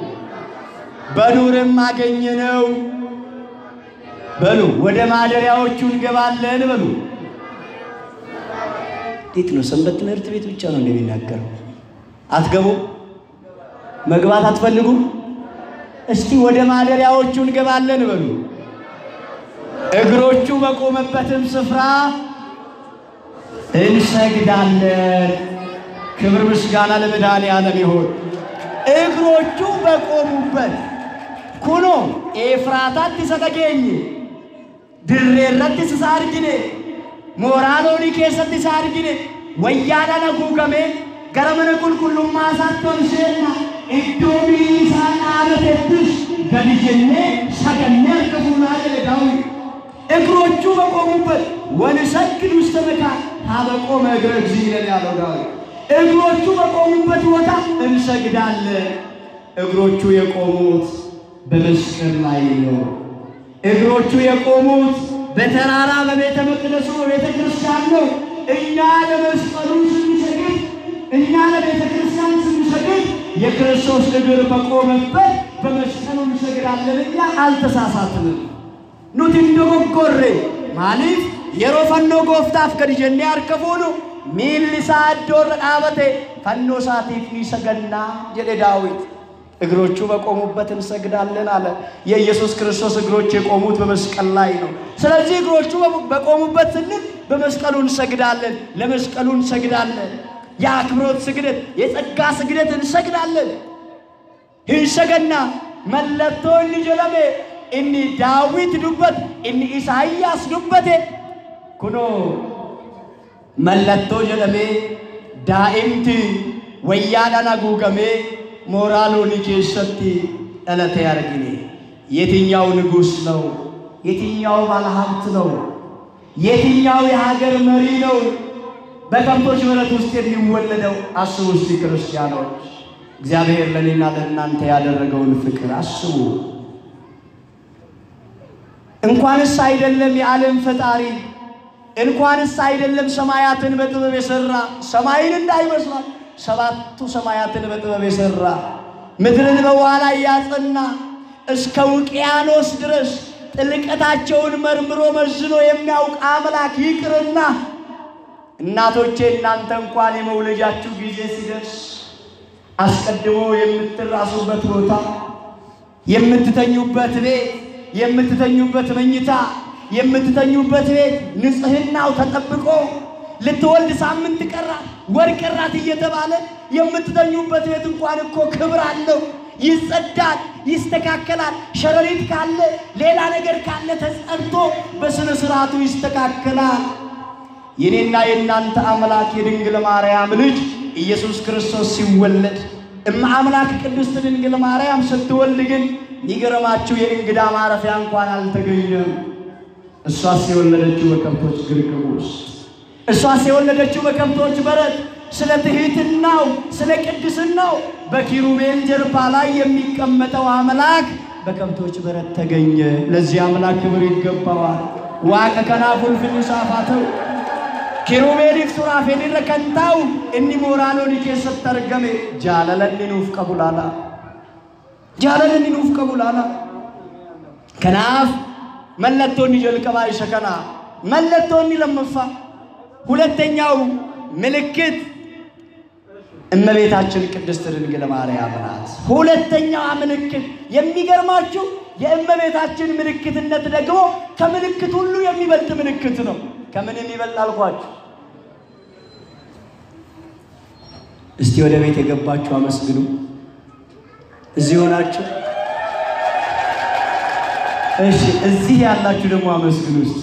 በዱርም አገኘነው። በሉ ወደ ማደሪያዎቹ እንገባለን በሉ። እንዴት ነው? ሰንበት ትምህርት ቤት ብቻ ነው እንደሚናገረው። አትገቡ? መግባት አትፈልጉም? እስቲ ወደ ማደሪያዎቹ እንገባለን በሉ። እግሮቹ በቆመበትም ስፍራ እንሰግዳለን። ክብር ምስጋና ለመድኃኔዓለም ይሁን። እግሮቹ በቆሙበት ኩኖ ኤፍራታatti isa dhageenye dirree irratti isa argine mooraa loonii keessatti isa argine wayyaadhaan haguugamee gara mana qulqullummaa isaatti ol seenna iddoo miilli isaa dhaabatettis gadi jennee sagannee harka fuunaa jedhe daawit እግሮቹ በቆሙበት ወንሰግድ ውስተ መካን ሀበቆመ እግረ እግዚእ ይለን ያለው ዳዊት እግሮቹ በቆሙበት ቦታ እንሰግዳለን። እግሮቹ የቆሙት በመስቀል ላይ ነው። እግሮቹ የቆሙት በተራራ በቤተ መቅደሱ በቤተ ክርስቲያን ነው። እኛ ለመስቀሉ ስንሰግድ፣ እኛ ለቤተ ክርስቲያን ስንሰግድ የክርስቶስ እግር በቆመበት በመስቀሉ እንሰግዳለን። እኛ አልተሳሳትንም። nuti hin dogoggorre maaliif yeroo fannoo gooftaaf gadi jennee harka fuunu miilli isaa iddoorra dhaabate fannoo isaatiif ni sagannaa jedhe ዳዊት እግሮቹ በቆሙበት እንሰግዳለን አለ። የኢየሱስ ክርስቶስ እግሮች የቆሙት በመስቀል ላይ ነው። ስለዚህ እግሮቹ በቆሙበት ስንል በመስቀሉ እንሰግዳለን፣ ለመስቀሉ እንሰግዳለን። የአክብሮት ስግደት፣ የጸጋ ስግደት እንሰግዳለን። ሂንሰገና መለቶ inni jedhame inni daawit dubbate inni isaayyaas dubbate kunoo mallattoo jedhamee daa'imti wayyaadhaan haguugamee mooraa loonii keessatti dhalatee argine የትኛው ንጉሥ ነው? የትኛው ባለሀብት ነው? የትኛው የሀገር መሪ ነው በከብቶች በረት ውስጥ የሚወለደው? አስቡ እስቲ ክርስቲያኖች፣ እግዚአብሔር ለእኔና ለእናንተ ያደረገውን ፍቅር አስቡ። እንኳንስ አይደለም የዓለም ፈጣሪ እንኳንስ አይደለም ሰማያትን በጥበብ የሰራ ሰማይን እንዳይመስላል ሰባቱ ሰማያትን በጥበብ የሰራ ምድርን በውኃ ላይ ያጸና እስከ ውቅያኖስ ድረስ ጥልቀታቸውን መርምሮ መዝኖ የሚያውቅ አምላክ ይቅርና እናቶቼ እናንተ እንኳን የመውለጃችሁ ጊዜ ሲደርስ አስቀድሞ የምትራሱበት ቦታ የምትተኙበት ቤት የምትተኙበት መኝታ የምትተኙበት ቤት ንጽህናው ተጠብቆ ልትወልድ ሳምንት ቀራት ወር ቀራት እየተባለ የምትተኙበት ቤት እንኳን እኮ ክብር አለው። ይጸዳል፣ ይስተካከላል። ሸረሪት ካለ ሌላ ነገር ካለ ተጸድቶ በስነ ስርዓቱ ይስተካከላል። የኔና የእናንተ አምላክ የድንግል ማርያም ልጅ ኢየሱስ ክርስቶስ ሲወለድ እመ አምላክ ቅድስት ድንግል ማርያም ስትወልድ ግን የሚገርማችሁ የእንግዳ ማረፊያ እንኳን አልተገኘም። እሷስ የወለደችው በከብቶች ግርግም ውስጥ፣ እሷስ የወለደችው በከብቶች በረት። ስለ ትሕትናው ስለ ቅድስናው በኪሩቤል ጀርባ ላይ የሚቀመጠው አምላክ በከብቶች በረት ተገኘ። ለዚህ አምላክ ክብር ይገባዋል። ዋቀ ከናፉል ፍኒሳፋተው ኪሩቤሊፍ ሱራፌሊረ ከንታው እኒ ሞራሎኒ ኬሰት አርገሜ ጃለለኒ ኑፍ ቀቡላላ ጃለለኒ ኑፍ ቀቡላላ ከናፍ መለቶኒ ጀልቀባ ይሸከና መለቶኒ ለመፋ ሁለተኛው ምልክት እመቤታችን ቅድስት ድንግል ማርያም ናት። ሁለተኛዋ ምልክት የሚገርማችሁ የእመቤታችን ምልክትነት ደግሞ ከምልክት ሁሉ የሚበልጥ ምልክት ነው። ከምን የሚበልጥ አልኳችሁ? እስቲ ወደ ቤት የገባችሁ አመስግኑ። እዚህ ሆናችሁ እሺ፣ እዚህ ያላችሁ ደግሞ አመስግኑ። እስቲ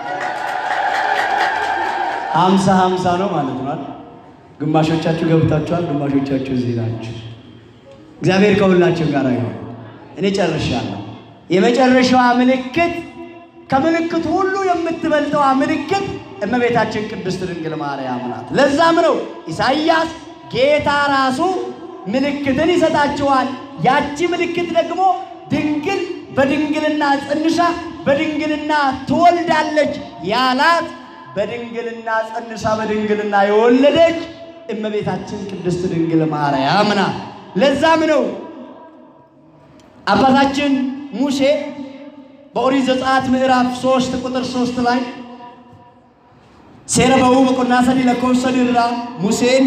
ሀምሳ ሀምሳ ነው ማለት ነው። ግማሾቻችሁ ገብታችኋል፣ ግማሾቻችሁ እዚህ ናችሁ። እግዚአብሔር ከሁላችሁ ጋር ይሁን። እኔ ጨርሻለሁ። የመጨረሻዋ ምልክት ከምልክት ሁሉ የምትበልጠዋ ምልክት እመቤታችን ቅድስት ድንግል ማርያም ናት። ለዛም ነው ኢሳይያስ ጌታ ራሱ ምልክትን ይሰጣችኋል፣ ያቺ ምልክት ደግሞ ድንግል በድንግልና ጸንሳ በድንግልና ትወልዳለች ያላት በድንግልና ጸንሳ በድንግልና የወለደች እመቤታችን ቅድስት ድንግል ማርያም ናት። ለዛም ነው አባታችን ሙሴ በኦሪት ዘጸአት ምዕራፍ ሶስት ቁጥር ሶስት ላይ ሴረ በው በቆና ሰዲ ለኮብሰ ድራ ሙሴን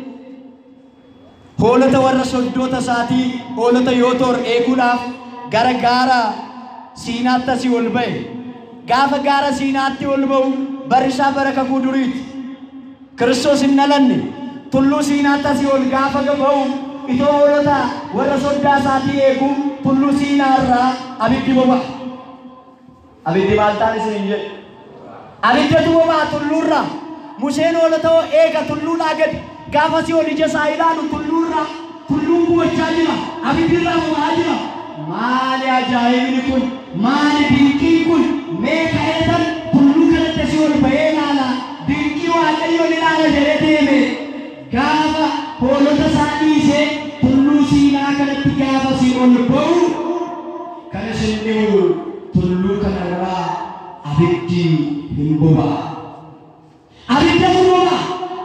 ሆለተ ወረ ሶዶተ ሳቲ ሆለተ ዮቶር ኤጉዳፍ ገረ ጋራ ሲናተ ሲኦል በየ ጋፈ ጋረ ሲናቲ ወልበው በርሻ በረከኩ ዱሪት ክርስቶስ እነለን ቱሉ ሲናታ ሲኦል ጋፈ ገበው ኢቶሎታ ወረ ሶዳ ሳቲ ኤጉ ቱሉ ሲናራ አብዲ ቦባ አብዲ ማልታን ስን እንጀ አብደቱ ቦባ ቱሉራ ሙሴን ኦለተው ኤገ ቱሉላ ገድ ጋፈ ሲኦል ኢጀ ሳይላኑ ቱሉራ ቱሉን ጉወቻ ጅራ አብዲራ ቦባ ጅራ ማሊ አጃኢብኒ ኩን ማሊ ድንቂን ኩን mee ka'eetan tulluu kanatti si ol ba'ee ilaala dinqii waaqayyoon ilaala jedhee deeme gaafa hoolota isaa dhiisee tulluu siinaa kanatti gaafa si ol ba'u kan isin dhibu tulluu kanarraa abiddi hin boba'a. Abiddatu boba'a.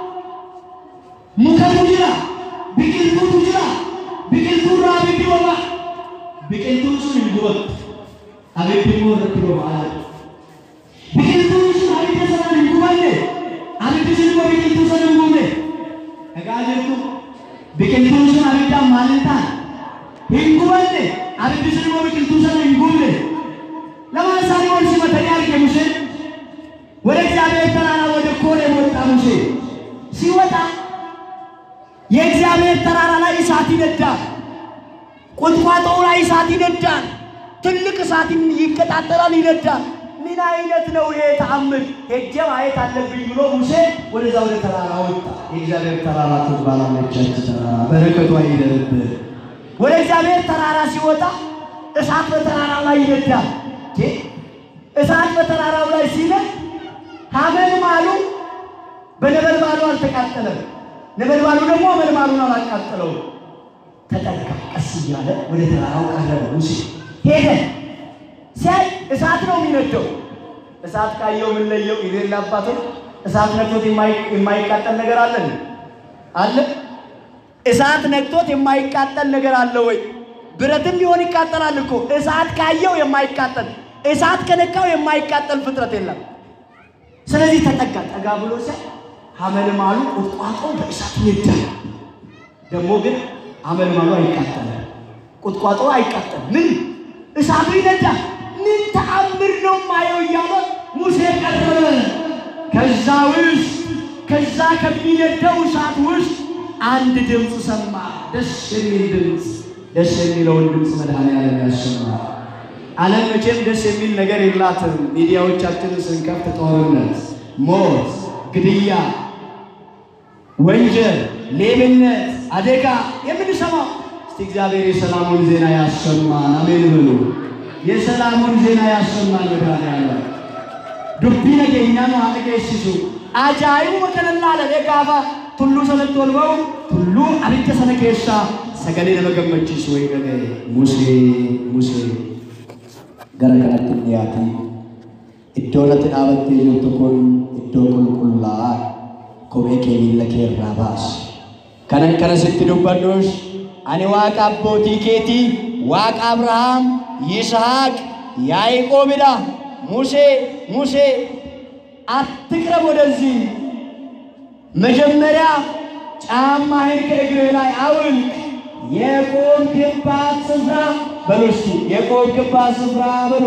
Mukatu jira. Biqiltuutu jira. Biqiltuurraa abiddi boba'a. Biqiltuun sun hin gubatu. Abiddi immoo irratti boba'a. Biqiltuun sun abidda sanaan hin gubanne. Abiddi sun immoo biqiltuu sana hin gubne. Dhagaa jirtu biqiltuun sun abiddaan maal hin taane? Hin gubanne. Abiddi sun immoo biqiltuu sana hin gubne. Lamaan isaanii wal simatanii arge Museen. ወደ እግዚአብሔር ተራራ ወደ ኮሬብ ወጣ ሙሴ። ሲወጣ የእግዚአብሔር ተራራ ላይ እሳት ይነዳል። ቁጥቋጦው ላይ እሳት ይነዳል። ትልቅ እሳት ይቀጣጠላል፣ ይነዳል። ምን አይነት ነው ይሄ ተአምር? ሄጄ ማየት አለብኝ ብሎ ሙሴ ወደዛ ወደ ተራራ ወጣ። የእግዚአብሔር ተራራ ትባላለች ያቺ ተራራ፣ በረከቷ ይደርብህ። ወደ እግዚአብሔር ተራራ ሲወጣ እሳት በተራራው ላይ ይነዳል። እንዴ! እሳት በተራራው ላይ ሲነድ ሐመልማሉ በነበልባሉ አልተቃጠለም፣ ነበልባሉ ደግሞ ሐመልማሉን አላቃጠለውም። ተጠጋ፣ ቀስ እያለ ወደ ተራራው ቀረበ። ሙሴ ሄደ። ሲያይ እሳት ነው የሚነደው። እሳት ካየው ምን ለየው? የሌላ አባቶች እሳት ነክቶት የማይ- የማይቃጠል ነገር አለን አለ እሳት ነክቶት የማይቃጠል ነገር አለ ወይ? ብረትም ቢሆን ይቃጠላል እኮ። እሳት ካየው የማይቃጠል እሳት ከነካው የማይቃጠል ፍጥረት የለም። ስለዚህ ተጠጋ። ጠጋ ብሎ ሲያይ ሐመልማሉ ቁጥቋጦ በእሳት ይነዳል። ደግሞ ግን ሐመልማሉ አይቃጠልም፣ ቁጥቋጦ አይቃጠልም። ምን እሳቱ ይነዳል። ምን ተአምር ነው ማየው እያለ ሙሴ ቀረበ። ከዛ ውስጥ ከዛ ከሚነደው እሳት ውስጥ አንድ ድምፅ ሰማ። ደስ የሚል ድምፅ። ደስ የሚለውን ድምፅ መድኃኔዓለም ያሰማል። ዓለም መቼም ደስ የሚል ነገር የላትም። ሚዲያዎቻችንን ስንከፍት ጦርነት፣ ሞት፣ ግድያ፣ ወንጀል፣ ሌብነት፣ አደጋ የምንሰማው። እስቲ እግዚአብሔር የሰላሙን ዜና ያሰማን። አሜን ብሉ። የሰላሙን ዜና ያሰማን መድኃኔዓለም ዱቢ ነገኛ ነው አነገሲሱ አጃይቡ ወከነላለ ጋፋ ቱሉ ሰነት ወልበው ቱሉ አብጀ ሰነ ኬሳ ሰገሌ ለመገመችስ ወይ ነገ ሙሴ ሙሴ gara kanatti hin dhiyaatin. Iddoo natti dhaabattee jirtu kun iddoo qulqullaa'aa kophee kee miilla kee irraa baasi. kanan kana sitti dubbadhus ani waaqa abbootii keetii waaqa abrahaam ይስሐቅ ያዕቆብዳ ሙሴ ሙሴ አትቅረብ ወደዚህ መጀመሪያ ጫማህን ከእግርህ ላይ አውልቅ የቆምክባት ስፍራ በሉ እስቲ የቆምክባት ስፍራ በሉ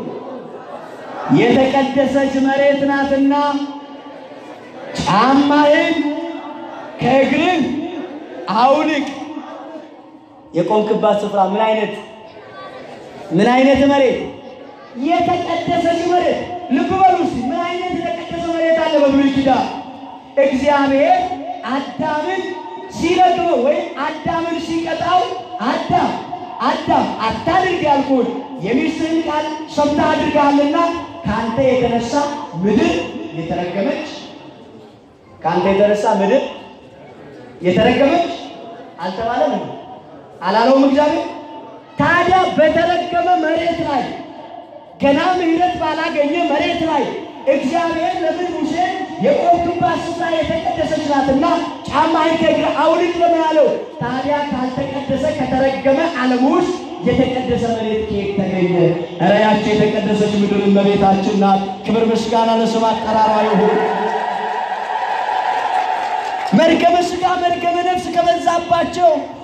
የተቀደሰች መሬት ናትና ጫማህን ከእግርህ አውልቅ። የቆምክባት ስፍራ ምን አይነት ምን አይነት መሬት? የተቀደሰች መሬት። ልብ በሉ እስቲ ምን አይነት የተቀደሰ መሬት አለ በብሉይ ኪዳን? እግዚአብሔር አዳምን ሲረግመው ወይም አዳምን ሲቀጣው አዳም አዳም አታድርግ ያልኩህን የሚስትህን ቃል ሰምተህ አድርገሃልና ከአንተ የተነሳ ምድር የተረገመች ከአንተ የተነሳ ምድር የተረገመች አልተባለም እንዴ? አላለውም እግዚአብሔር? ታዲያ በተረገመ መሬት ላይ ገና ምሕረት ባላገኘ መሬት ላይ እግዚአብሔር ለምን ሙሴ የቆምክባት ስፍራ የተቀደሰች ናትና ጫማህን ከእግርህ አውልቅ ለምን አለው? ታዲያ ካልተቀደሰ ከተረገመ ዓለም ውስጥ የተቀደሰ መሬት ከየት ተገኘ? ኧረ ያቺ የተቀደሰች ምድር እመቤታችን ናት። ክብር ምስጋና ለስም አጠራሯ ይሁን። መርገመ ሥጋ መርገመ ነፍስ ከበዛባቸው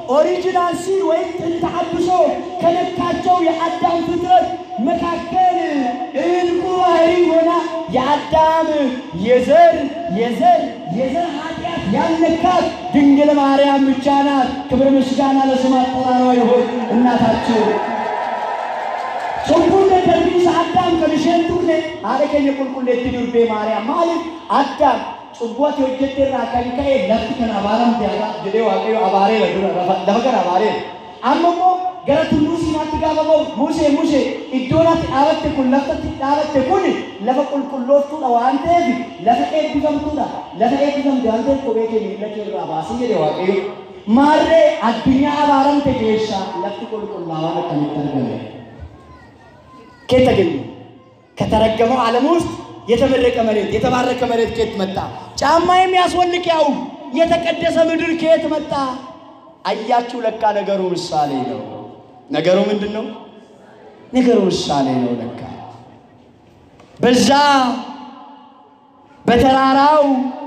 ኦሪጂናል ሲል ወይም ጥንተ አብሶ ከነካቸው የአዳም ፍጥረት መካከል እንቁ ባህሪ ሆና የአዳም የዘር የዘር የዘር ኃጢአት ያልነካት ድንግል ማርያም ብቻ ናት። ክብር ምስጋና ለስም አጠራሯ ይሁን እናታችን Cubbulle darbiinsa Addaam kan isheen turre haadha keenya qulqulleetti durbee Maariyaam maaliif Addaam cubbuu ati hojjette irraa kan ka'e lafti kan abaaramte jedhee Waaqayyo abaareera dura lafa kana abaareera. Amma immoo gara tulluu Siinaatti gaafa ba'u Musee Musee iddoon ati dhaabatte kun lafti dhaabatte kun lafa qulqullooftuudha waan ta'eef lafa eebbifamtuudha. Lafa eebbifamte waan ta'eef kophee kee miilla kee irraa baasi jedhe Waaqayyo. Maarree addunyaa abaaramte keessaa lafti qulqullaa'aan akkamitti argame? ከየት ተገኘ? ከተረገመው ዓለም ውስጥ የተመረቀ መሬት የተባረከ መሬት ከየት መጣ? ጫማ የሚያስወልቅ ያው የተቀደሰ ምድር ከየት መጣ? አያችሁ፣ ለካ ነገሩ ምሳሌ ነው። ነገሩ ምንድን ነው? ነገሩ ምሳሌ ነው። ለካ በዛ በተራራው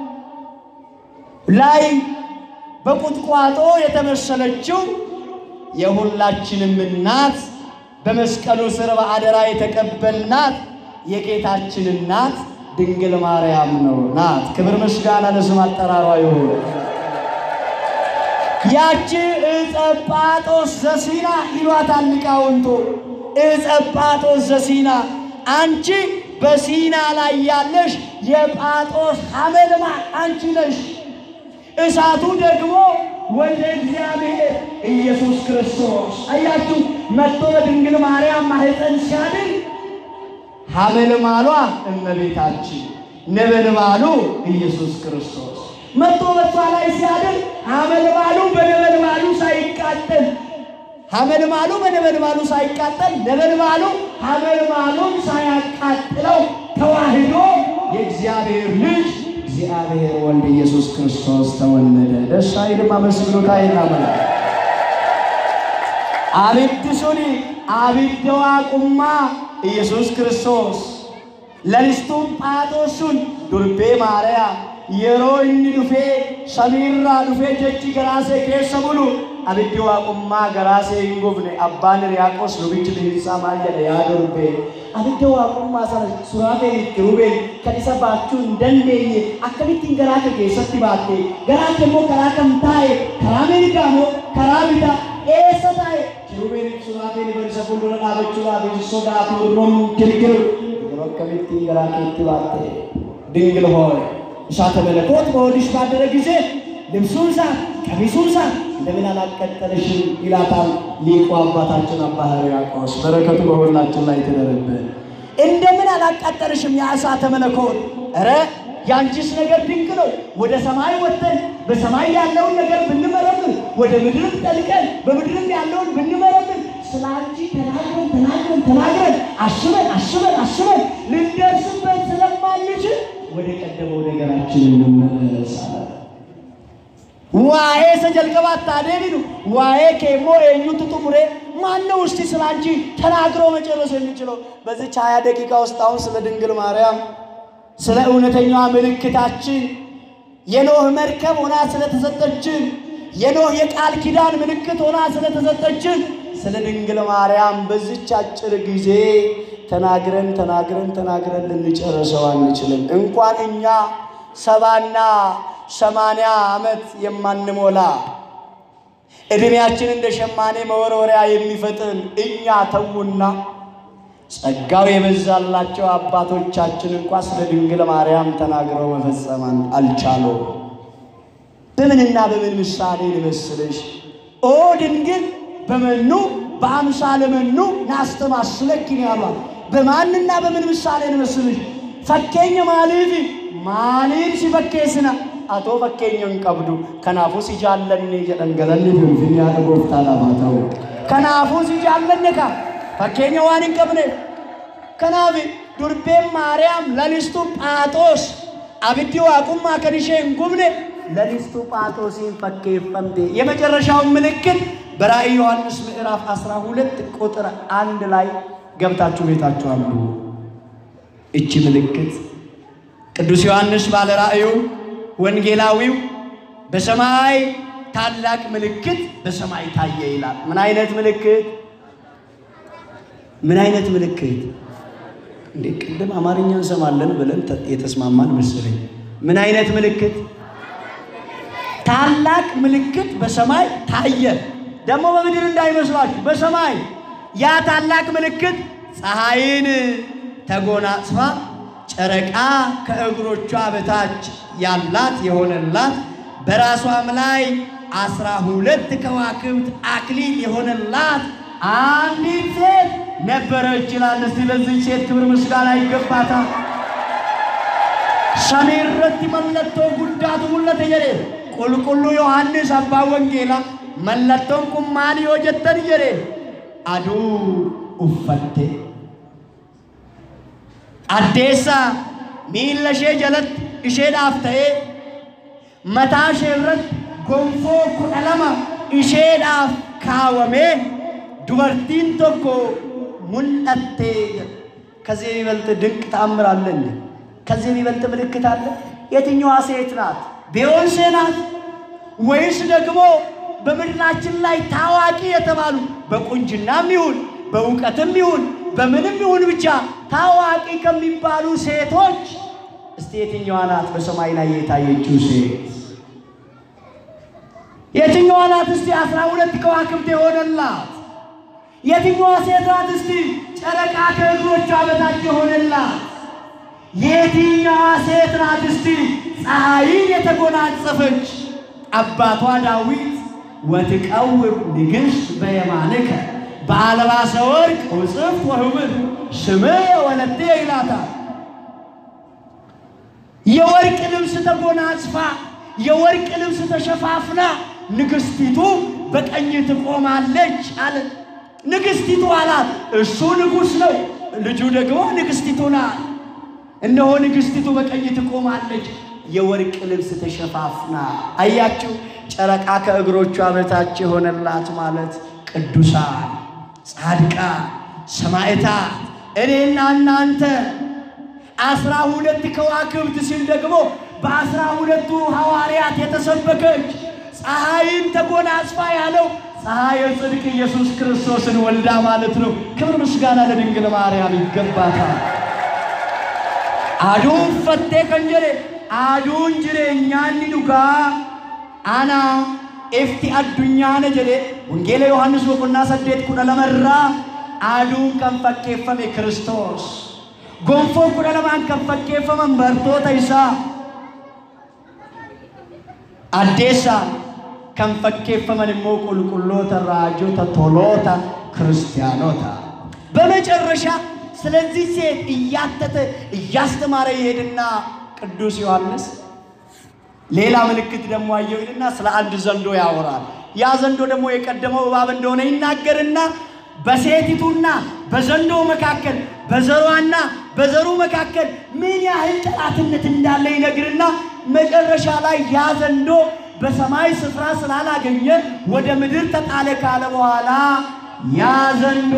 ላይ በቁጥቋጦ የተመሰለችው የሁላችንም እናት በመስቀሉ ስር በአደራ የተቀበልናት የጌታችን እናት ድንግል ማርያም ነው ናት። ክብር ምስጋና ለስም አጠራሯ ይሁን። ያቺ ዕፀ ጳጦስ ዘሲና ይሏታል ሊቃውንቱ። ዕፀ ጳጦስ ዘሲና አንቺ በሲና ላይ ያለሽ የጳጦስ ሐመልማል አንቺ ነሽ። እሳቱ ደግሞ ወልደ እግዚአብሔር ኢየሱስ ክርስቶስ አያችሁ፣ መጥቶ በድንግል ማርያም ማኅፀን ሲያድር ሐመልማሏ እመቤታችን ነበልባሉ ኢየሱስ ክርስቶስ መጥቶ በሷ ላይ ሲያድር ሐመልማሉ በነበልባሉ ሳይቃጠል ሐመልማሉ በነበልባሉ ሳይቃጠል ነበልባሉ ሐመልማሉን ሳያቃጥለው ተዋህዶ የእግዚአብሔር ልጅ እግዚአብሔር ወልድ ኢየሱስ ክርስቶስ ተወለደ። ደስ አይልም? አመስግኑት። አይናመን አብድሱኒ አብደዋ ቁማ ኢየሱስ ክርስቶስ ለሊስቱን ጳጦሱን ዱርቤ ማርያ yeroo inni dhufee samiirraa dhufee jechi garaasee keessa bulu abiddi waaqummaa garaasee hin gubne abbaan Hiriyaaqos lubichi Bilisaa maal jedhe yaa durbee abidda waaqummaa sana suraafeen itti hubeen kan isa baachuu hin dandeenye akkamittiin garaa kee keessatti baatte garaa kee immoo karaa kam taa'e karaa mirgaa moo karaa bitaa eessa taa'e kirubeen suraafeen isa fuuldura dhaabachuudhaaf hin sodaatu roon girgiru yeroo akkamittiin garaa keetti baatte dingil hooye እሳተ መለኮት በሆድሽ ባደረ ጊዜ ልብሱን ሳት ቀሚሱን ሳት እንደምን አላቀጠለሽም ይላታል ሊቁ አባታችን አባ ሕርያቆስ። በረከቱ በሁላችን ላይ ትደርብን። እንደምን አላቃጠለሽም ያ እሳተ መለኮት? ኧረ የአንቺስ ነገር ድንቅ ነው። ወደ ሰማይ ወጥተን በሰማይ ያለውን ነገር ብንመረምር፣ ወደ ምድርም ጠልቀን በምድርም ያለውን ብንመረምር ስለ አንቺ ተናግረን ተናግረን ተናግረን አስበን አስበን አስበን ልንደርስበት ስለማንችል ወደ ቀደመው ነገራችን እንመለሳለን። ዋዬ ሰጀልቀባት ታዴቢኑ ዋዬ ኬሞ ኤኙቱ ጡሙሬ ማነው እስቲ ስለ አንቺ ተናግሮ መጨረስ የሚችለው? በዚች ሀያ ደቂቃ ውስጥ አሁን ስለ ድንግል ማርያም ስለ እውነተኛዋ ምልክታችን የኖህ መርከብ ሆና ስለተሰጠችን የኖህ የቃል ኪዳን ምልክት ሆና ስለተሰጠችን ስለ ድንግል ማርያም በዚች አጭር ጊዜ ተናግረን ተናግረን ተናግረን ልንጨርሰው አንችልም። እንኳን እኛ ሰባና ሰማንያ ዓመት የማንሞላ ዕድሜያችን እንደ ሸማኔ መወርወሪያ የሚፈጥን እኛ ተዉና ጸጋው የበዛላቸው አባቶቻችን እንኳ ስለ ድንግል ማርያም ተናግረው መፈጸም አልቻሉም። በምንና በምን ምሳሌ ልመስልሽ? ኦ ድንግል በመኑ በአምሳለ መኑ ናስተማስለኪን ያሏል። በማንና በምን ምሳሌ ልመስልሽ? ፈኬኘ ማሊፊ ማሊን ሲፈኬስና አቶ ፈኬኘን ቀብዱ ከናፉ ሲጃለኒ ጀደን ገለኒ ፊንፊኔ ያደ ጎፍታ ላፋተው ከናፉ ሲጃለኒ ካ ፈኬኘ ዋን hin qabne kanaaf durbeen maariyaam lalistuu phaaxoos abiddi waaqummaa kan ishee hin gubne lalistuu phaaxoosiin fakkeeffamte የመጨረሻውን ምልክት በራእይ ዮሐንስ ምዕራፍ 12 ቁጥር አንድ ላይ ገብታችሁ ቤታችሁ አንብቡ። እቺ ምልክት ቅዱስ ዮሐንስ ባለ ራእዩ ወንጌላዊው በሰማይ ታላቅ ምልክት በሰማይ ታየ ይላል። ምን አይነት ምልክት? ምን አይነት ምልክት? እንዴ ቅድም አማርኛ እንሰማለን ብለን ተ- የተስማማን መሰለኝ። ምን አይነት ምልክት? ታላቅ ምልክት በሰማይ ታየ። ደግሞ በምድር እንዳይመስላችሁ በሰማይ ያ ታላቅ ምልክት ፀሐይን ተጎናጽፋ ጨረቃ ከእግሮቿ በታች ያላት የሆነላት በራሷም ላይ አስራ ሁለት ከዋክብት አክሊል የሆነላት አንዲት ሴት ነበረች ይላል። እስቲ ለዚህ ሴት ክብር ምስጋና ይገባታል። ሰሜረቲ መለቶ ጉዳቱ ሙለተ ጀዴ ቁልቁሉ ዮሐንስ አባ ወንጌላ መለቶን ቁማን ዮ ጀተን ጀዴ አዱ ኡፈቴ አዴሳ ሚila ishee jalatti isheedhaaf ta'ee mataa ishee irratti gonfoo kudha lama isheedhaaf kaawamee dubartiin tokko mul'attee jedha። ከዚህ የሚበልጥ ድንቅ ተአምር አለ እንዴ? ከዚህ የሚበልጥ ምልክት አለ? የትኛዋ ሴት ናት? ቤዮንሴ ናት ወይስ ደግሞ በምድራችን ላይ ታዋቂ የተባሉ በቁንጅናም ይሁን በእውቀትም ይሁን በምንም ይሁን ብቻ ታዋቂ ከሚባሉ ሴቶች እስቲ የትኛዋ ናት በሰማይ ላይ የታየችው ሴት? የትኛዋ ናት እስቲ አስራ ሁለት ከዋክብት የሆነላት? የትኛዋ ሴት ናት እስቲ ጨረቃ ከእግሮቿ በታች የሆነላት? የትኛዋ ሴት ናት እስቲ ፀሐይን የተጎናጸፈች? አባቷ ዳዊት ወትቀውም ንግሥት በየማንከ በአልባሰ ወርቅ ውጽፍ ወህብር ስምዕ ወለቴ ይላታል። የወርቅ ልብስ ተጎናጽፋ የወርቅ ልብስ ተሸፋፍና ንግሥቲቱ በቀኝ ትቆማለች አለ። ንግሥቲቱ አላት፣ እሱ ንጉሥ ነው፣ ልጁ ደግሞ ንግሥቲቱ ናት። እነሆ ንግሥቲቱ በቀኝ ትቆማለች፣ የወርቅ ልብስ ተሸፋፍና። አያችሁ፣ ጨረቃ ከእግሮቿ በታች የሆነላት ማለት ቅዱሳን፣ ጻድቃን፣ ሰማዕታት እኔና እናንተ አስራ ሁለት ከዋክብት ሲል ደግሞ በአስራ ሁለቱ ሐዋርያት የተሰበከች ፀሐይን ተጎናጽፋ ያለው ፀሐየ ጽድቅ ኢየሱስ ክርስቶስን ወልዳ ማለት ነው። ክብር ምስጋና ለድንግል ማርያም ይገባታል። አዱን ፈቴ ከንጀሬ አዱን ጅሬኛኒ ዱጋ አና ኤፍቲ አዱኛነ ጀዴ ወንጌለ ዮሐንስ ቦቆና ሰዴት ኩደ ለመራ አዱን ከን ፈኬፈሜ ክርስቶስ gonfoo kudha lamaan kan fakkeeffaman bartoota isaa addeessaa kan fakkeeffaman immoo qulqulloota raajota toloota ክርስቲያኖታ በመጨረሻ ስለዚህ ሴት እያተተ እያስተማረ ይሄድና ቅዱስ ዮሐንስ ሌላ ምልክት ደግሞ አየው ይልና ስለ አንድ ዘንዶ ያወራል። ያ ዘንዶ ደግሞ የቀደመው እባብ እንደሆነ ይናገርና በሴቲቱና በዘንዶ መካከል በዘሯና በዘሩ መካከል ምን ያህል ጠላትነት እንዳለ ይነግርና መጨረሻ ላይ ያ ዘንዶ በሰማይ ስፍራ ስላላገኘ ወደ ምድር ተጣለ ካለ በኋላ ያ ዘንዶ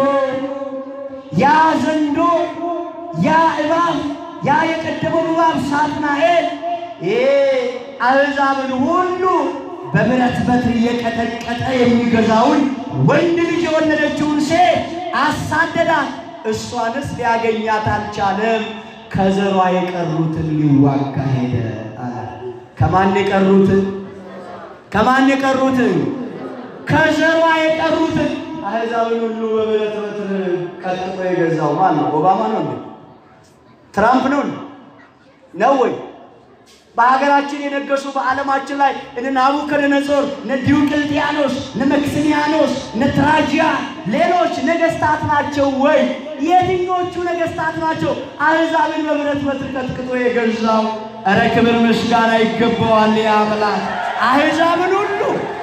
ያ ዘንዶ ያ እባብ ያ የቀደመው እባብ ሳጥናኤል ይሄ አሕዛብን ሁሉ በብረት በትር እየቀጠቀጠ የሚገዛውን ወንድ ልጅ የወለደችውን ሴት አሳደዳት። እሷንስ ሊያገኛት አልቻለም። ከዘሯ የቀሩትን ሊዋጋ ሄደ አለ። ከማን የቀሩትን? ከማን የቀሩትን? ከዘሯ የቀሩትን አሕዛብን ሁሉ በብረት በትር ቀጥቅጦ የገዛው ማን ነው? ኦባማ ነው እንዴ? ትራምፕ ነው እንዴ? ነው ወይ? በሀገራችን የነገሱ በዓለማችን ላይ እነ ናቡከደነጾር፣ እነ ዲዮቅልጥያኖስ፣ እነ መክስሚያኖስ፣ እነ ትራጂያን ሌሎች ነገስታት ናቸው ወይ? የትኞቹ ነገስታት ናቸው አሕዛብን በብረት በትር ቀጥቅጦ የገዛው? እረ ክብር ምስጋና ይገባዋል አምላክ። አሕዛብን ሁሉ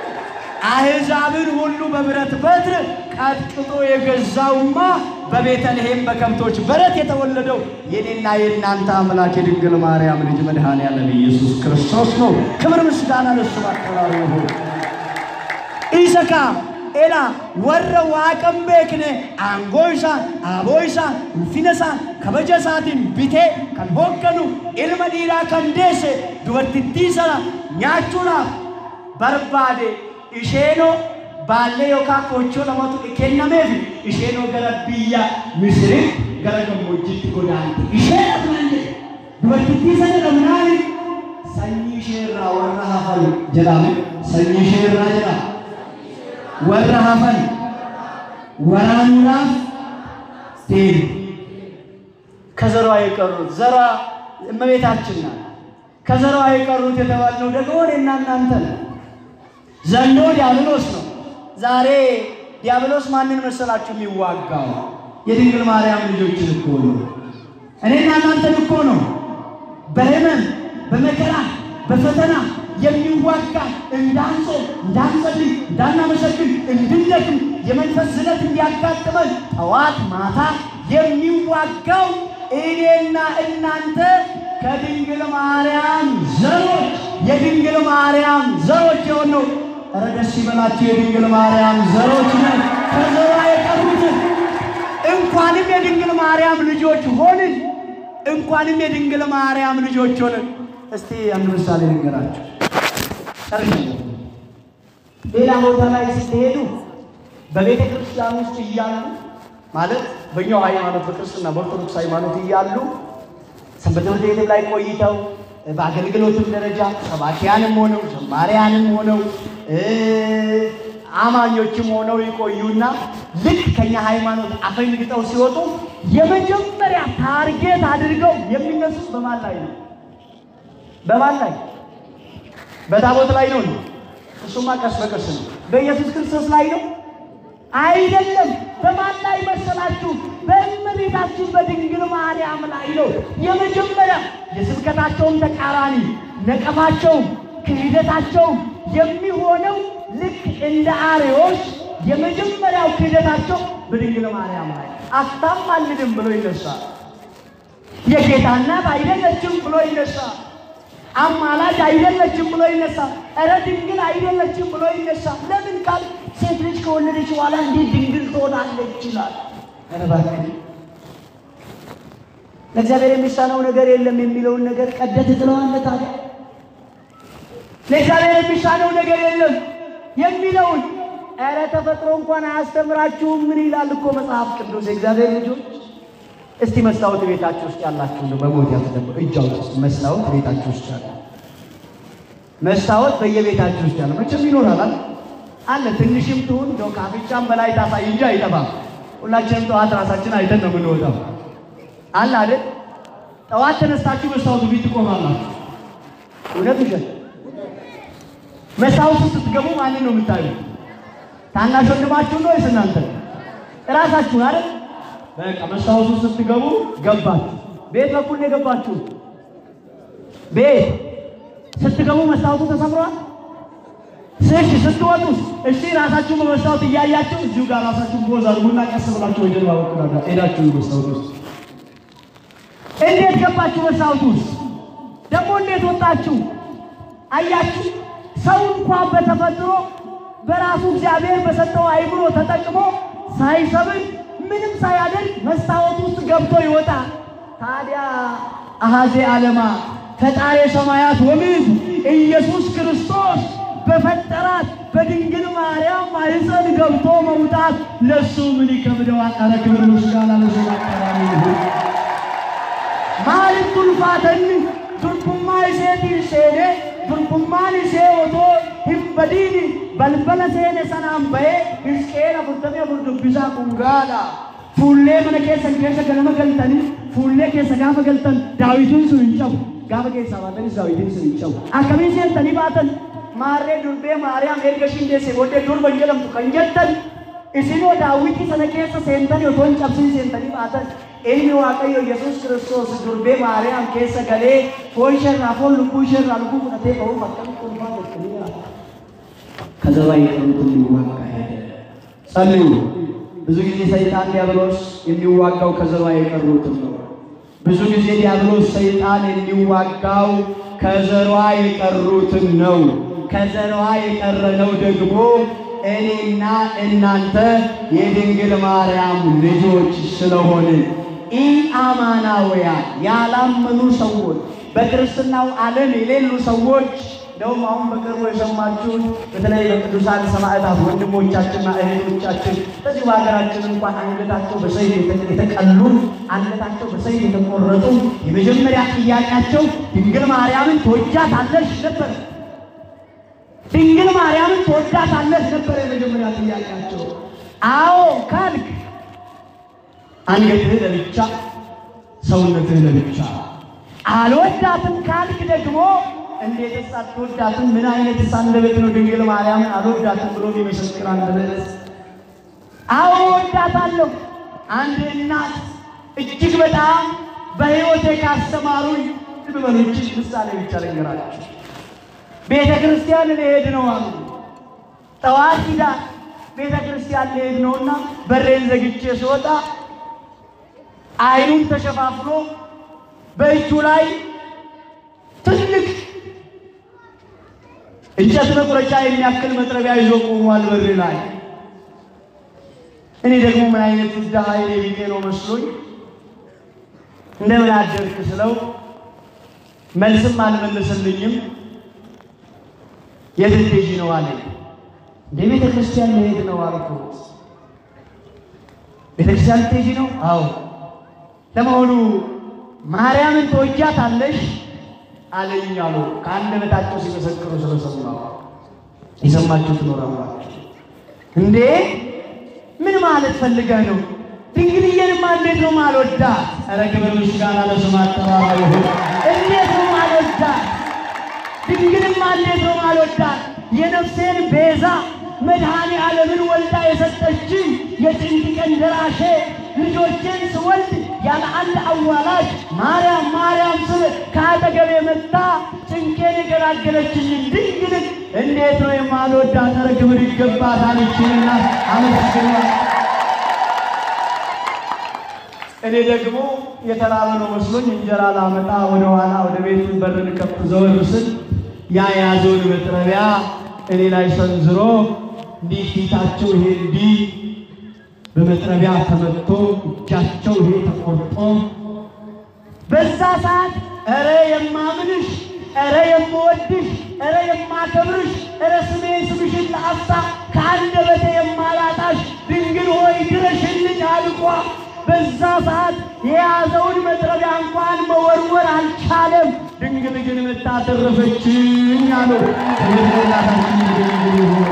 አሕዛብን ሁሉ በብረት በትር ቀጥቅጦ የገዛውማ በቤተልሔም በከብቶች በረት የተወለደው የኔና የእናንተ አምላክ የድንግል ማርያም ልጅ መድኃኔዓለም ኢየሱስ ክርስቶስ ነው። ክብር ምስጋና ለሱ አቀራሩ ይሁን። ኢሰካ ኤላ ወረ ዋቀን ቤክነ አangoo isaan aboo isaan ulfina isaan kabaja isaatiin bitee kan hoogganu ilma dhiiraa kan deesse dubartittii sana nyaachuudhaaf barbaade isheenoo baallee yookaan koochoo lamatu kennameef isheenoo gara biyya Misiritti gara gammoojjiitti godaante. Isheen akkana jedhe dubartittii sana dhabnaan sanyii ishee irraa warra hafan jedhame sanyii ishee irraa jedhama. Warra hafan waraanuudhaaf deemu። ከዘሯ የቀሩት ዘሯ እመቤታችን ናት። ከዘሯ የቀሩት የተባልነው ደግሞ እኔና እናንተ ነን። ዘንዶ ዲያብሎስ ነው። ዛሬ ዲያብሎስ ማንን መሰላችሁ የሚዋጋው? የድንግል ማርያም ልጆችን እኮ ነው። እኔና እናንተን እኮ ነው። በህመም በመከራ በፈተና የሚዋጋ እንዳንጾም፣ እንዳንጸልይ፣ እንዳናመሰግን፣ እንድንደክም የመንፈስ ዝለት እንዲያጋጥመን ጠዋት ማታ የሚዋጋው እኔና እናንተ ከድንግል ማርያም ዘሮች የድንግል ማርያም ዘሮች የሆነው ኧረ ደስ ይበላችሁ የድንግል ማርያም ዘሮች ነን። ከዘሯ የቀሩትን እንኳንም የድንግል ማርያም ልጆች ሆንን፣ እንኳንም የድንግል ማርያም ልጆች ሆንን። እስቲ አንድ ምሳሌ ልንገራችሁ። ጨርሻለሁ። ሌላ ቦታ ላይ ስትሄዱ በቤተ ክርስቲያን ውስጥ እያሉ ማለት በኛው ሃይማኖት በክርስትና በኦርቶዶክስ ሃይማኖት እያሉ ሰንበት ትምህርት ቤትም ላይ ቆይተው በአገልግሎትም ደረጃ ሰባኪያንም ሆነው ዘማሪያንም ሆነው አማኞችም ሆነው ይቆዩና ልክ ከኛ ሃይማኖት አፈንግጠው ሲወጡ የመጀመሪያ ታርጌት አድርገው የሚነሱት በማን ላይ ነው? በማን ላይ? በታቦት ላይ ነው። እሱማ ቀስ በቀስ ነው። በኢየሱስ ክርስቶስ ላይ ነው አይደለም። በማን ላይ መሰላችሁ? በእመቤታችን በድንግል ማርያም ላይ ነው። የመጀመሪያ የስብከታቸውን ተቃራኒ ነቀፋቸውም ክህደታቸውም የሚሆነው ልክ እንደ አርዮስ የመጀመሪያው ክህደታቸው በድንግል ማርያም ላይ አታማልድም ብሎ ይነሳል። የጌታ እናት አይደለችም ብሎ ይነሳል። አማላጅ አይደለችም ብሎ ይነሳል። እረ ድንግል አይደለችም ብሎ ይነሳል። ለምን ካል ሴት ልጅ ከወለደች በኋላ እንዴት ድንግል ትሆናለች ይችላል። ኧረ እባክህ ለእግዚአብሔር የሚሳነው ነገር የለም የሚለውን ነገር ቀደት ትለዋለህ። ታዲያ ለእግዚአብሔር የሚሳነው ነገር የለም የሚለውን ኧረ ተፈጥሮ እንኳን አያስተምራችሁም። ምን ይላል እኮ መጽሐፍ ቅዱስ የእግዚአብሔር ልጆች እስቲ መስታወት ቤታችሁ ውስጥ ያላችሁ ነው በሞት ያስደብ እጅ አውጡ። መስታወት ቤታችሁ ውስጥ ያለ መስታወት በየቤታችሁ ውስጥ ያለ መቼም ይኖራል አይደል? አለ ትንሽም ትሁን እንደው ካፍንጫም በላይ ታሳይ እንጂ አይጠፋም። ሁላችንም ጠዋት ራሳችን አይተን ነው የምንወጣው። አለ አይደል? ጠዋት ተነስታችሁ መስታወቱ ፊት ትቆማላችሁ። እውነት ውሸት? መስታወቱ ስትገቡ ማንን ነው የምታዩት? ታናሽ ወንድማችሁን ነው ወይስ እናንተ እራሳችሁን አይደል? በቃ መስታወቱ ስትገቡ ገባችሁ። ቤት በኩል ነው የገባችሁ። ቤት ስትገቡ መስታወቱ ተሰብሯል። እሺ ስትወጡስ? እሺ ራሳችሁን በመስታወት እያያችሁ እዚሁ ጋር ራሳችሁን ቦዝ አድርጉና ቀስ ብላችሁ ወደ ጀርባ በኩል አድርጋ ሄዳችሁ መስታወት ውስጥ እንዴት ገባችሁ? መስታወት ውስጥ ደግሞ እንዴት ወጣችሁ? አያችሁ፣ ሰው እንኳን በተፈጥሮ በራሱ እግዚአብሔር በሰጠው አይምሮ ተጠቅሞ ሳይሰብን ምንም ሳያደርግ መስታወት ውስጥ ገብቶ ይወጣል። ታዲያ አሃዜ ዓለማ ፈጣሪ ሰማያት ወምድር ኢየሱስ ክርስቶስ በፈጠራት በድንግል ማርያም ማኅፀን ገብቶ መውጣት ለሱ ምን ይከብደዋል? ኧረ ክብር ምስጋና ለስሙ አጠራሪ ይሁን። ማሊፍ ቱልፋተኒ ዱርቡማ ኢሴቲን ሴኔ ዱርቡማን ኢሴ ኦቶ hin badiini balbala seene sanaan bahee Hizqeel afurtamii afur dubbisaa qungaadha. Fuullee mana keessan keessa ganama galtanii fuullee keessa gaafa galtan daawitiin sun hin cabu. Gaafa keessaa baatanis daawitiin sun hin cabu. Akkamiin seentanii baatan maarree durbee maariyaam erga ishiin deessee booddee durba hin jedhamtu kan jettan isinoo daawwitii sana keessa seentanii otoo hin cabsin seentanii baatan ilmi waaqayyo Yesuus Kiristoos durbee maariyaam keessa galee foon isheerraa foon lubbuu isheerraa lubbuu fudhatee ba'uuf akkamitti ulfaa jettanii yaadu. ከዘባ የቀሩትን ሊዋጋ ሄደ። ጸልዩ። ብዙ ጊዜ ሰይጣን ዲያብሎስ የሚዋጋው ከዘባ የቀሩትን ነው። ብዙ ጊዜ ዲያብሎስ ሰይጣን የሚዋጋው ከዘሯ የቀሩትን ነው። ከዘሯ የቀረነው ደግሞ እኔና እናንተ የድንግል ማርያም ልጆች ስለሆንን ኢአማናውያን ያላመኑ ሰዎች በክርስትናው ዓለም የሌሉ ሰዎች እንደውም አሁን በቅርቡ የሰማችሁት በተለይ በቅዱሳን ሰማዕታት ወንድሞቻችንና እህቶቻችን በዚህ በሀገራችን እንኳን አንገታቸው በሰይፍ የተቀሉ አንገታቸው በሰይፍ የተቆረጡ የመጀመሪያ ጥያቄያቸው ድንግል ማርያምን ትወጃታለሽ ነበር። ድንግል ማርያምን ትወዳታለሽ ነበር የመጀመሪያ ጥያቄያቸው። አዎ ካልክ አንገትህ ለብቻ ሰውነትህ ለብቻ፣ አልወዳትም ካልክ ደግሞ እንዴትስ አትወዳትም? ምን አይነት አንደበት ነው ድንግል ማርያምን አልወዳትም ብሎ የሚመሰክር አንደበት? አዎ እወዳታለሁ። አንድ እናት እጅግ በጣም በሕይወቴ ካስተማሩኝ ልበሎች ምሳሌ ብቻ ልንገራችሁ። ቤተ ክርስቲያን ልሄድ ነው አሉ። ጠዋት ሂዳ ቤተ ክርስቲያን ልሄድ ነውና በሬን ዘግቼ ስወጣ አይኑን ተሸፋፍኖ በእጁ ላይ ትልቅ እንጨት መቁረጫ የሚያክል መጥረቢያ ይዞ ቆሟል በር ላይ። እኔ ደግሞ ምን አይነት ድሃ የኔ ቢጤ ነው መስሎኝ እንደምን አደርክ ስለው መልስም አልመለሰልኝም። የት ልትሄጂ ነው አለኝ። እንደ ቤተ ክርስቲያን ልሄድ ነው አልኩት። ቤተ ክርስቲያን ልትሄጂ ነው? አዎ። ለመሆኑ ማርያምን ትወጃታለሽ አለኝ አሉ። ከአንደበታቸው ሲመሰክሩ ስለሰማሁ የሰማችሁ ትኖራላችሁ። እንዴ ምን ማለት ፈልገህ ነው? ድንግልዬንማ እንዴት ነው ማልወዳት? ኧረ ክብር ምስጋና ለስም አጠራራ ይሁን። እንዴት ነው ማልወዳት? ድንግልማ እንዴት ነው ማልወዳት? የነፍሴን ቤዛ መድኃኔ ዓለምን ወልዳ የሰጠችኝ የጭንቅ ቀን ደራሼ ልጆቼን ስወልድ ያለ አንድ አዋላጅ ማርያም ማርያም ስል ከአጠገቤ መጣ ጭንቄን የገላገለችኝ ድንግልን እንዴት ነው የማልወዳት? ኧረ ክብር ይገባታል። ይችልና አመስግኗል። እኔ ደግሞ የተራበ ነው መስሎኝ እንጀራ ላመጣ ወደ ኋላ ወደ ቤቱ በርን ከፍ ዘወር ስል ያ የያዘውን መጥረቢያ እኔ ላይ ሰንዝሮ እንዲህ ፊታቸው ይሄ እንዲህ በመጥረቢያ ተመቶ እጃቸው ይሄ ተቆርጦ በዛ ሰዓት ኧረ የማምንሽ ኧረ የምወድሽ ኧረ የማከብርሽ ኧረ ስሜን ስምሽን ለአፍታ ከአንደበቴ የማላጣሽ ድንግል ሆይ ድረሽልኝ አልኳ። በዛ ሰዓት የያዘውን መጥረቢያ እንኳን መወርወር አልቻለም። ድንግል ግን መታተረፈችኝ አሉ። እናታችን ድንግል ይሁን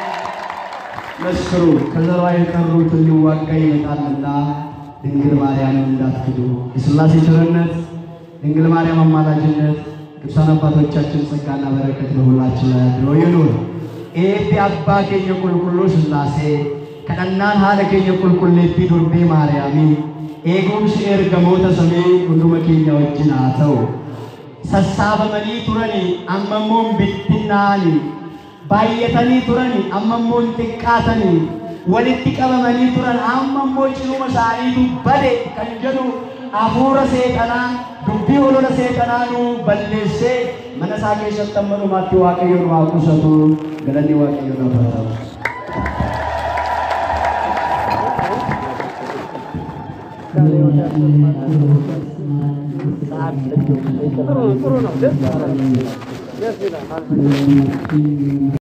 መስክሩ ከዘሯ የቀሩት ሊዋጋ ይመጣልና ድንግል ማርያምን እንዳትክዱ። የሥላሴ ቸርነት፣ ድንግል ማርያም አማላጅነት፣ ቅዱሳን አባቶቻችን ጸጋና በረከት በሁላችን ላይ አድሮ ይኑር። ኤቢ አባ ኬኘ ቁልቁሉ ሥላሴ ከነናን ሀለ ኬኘ ቁልቁሌቲ ዱርቤ ማርያሚ ኤጉምስ ኤርገሞተ ሰሜ ሁንዱመ ኬኛ ወጅን haa ta'u sassaabamanii turani ammammoon bittinnaani baay'atanii turani ammammoon xiqqaatanii walitti qabamanii turan ammammoo cinuma isaaniitu bade kan jedhu hafuura seexanaa dubbii olola seexanaa nu balleessee mana isaa keessatti amma dhumaatti waaqayyo nu haa qusatu galanni waaqayyo nu haa ta'u. ጥሩ ነው። ደስ ይላል።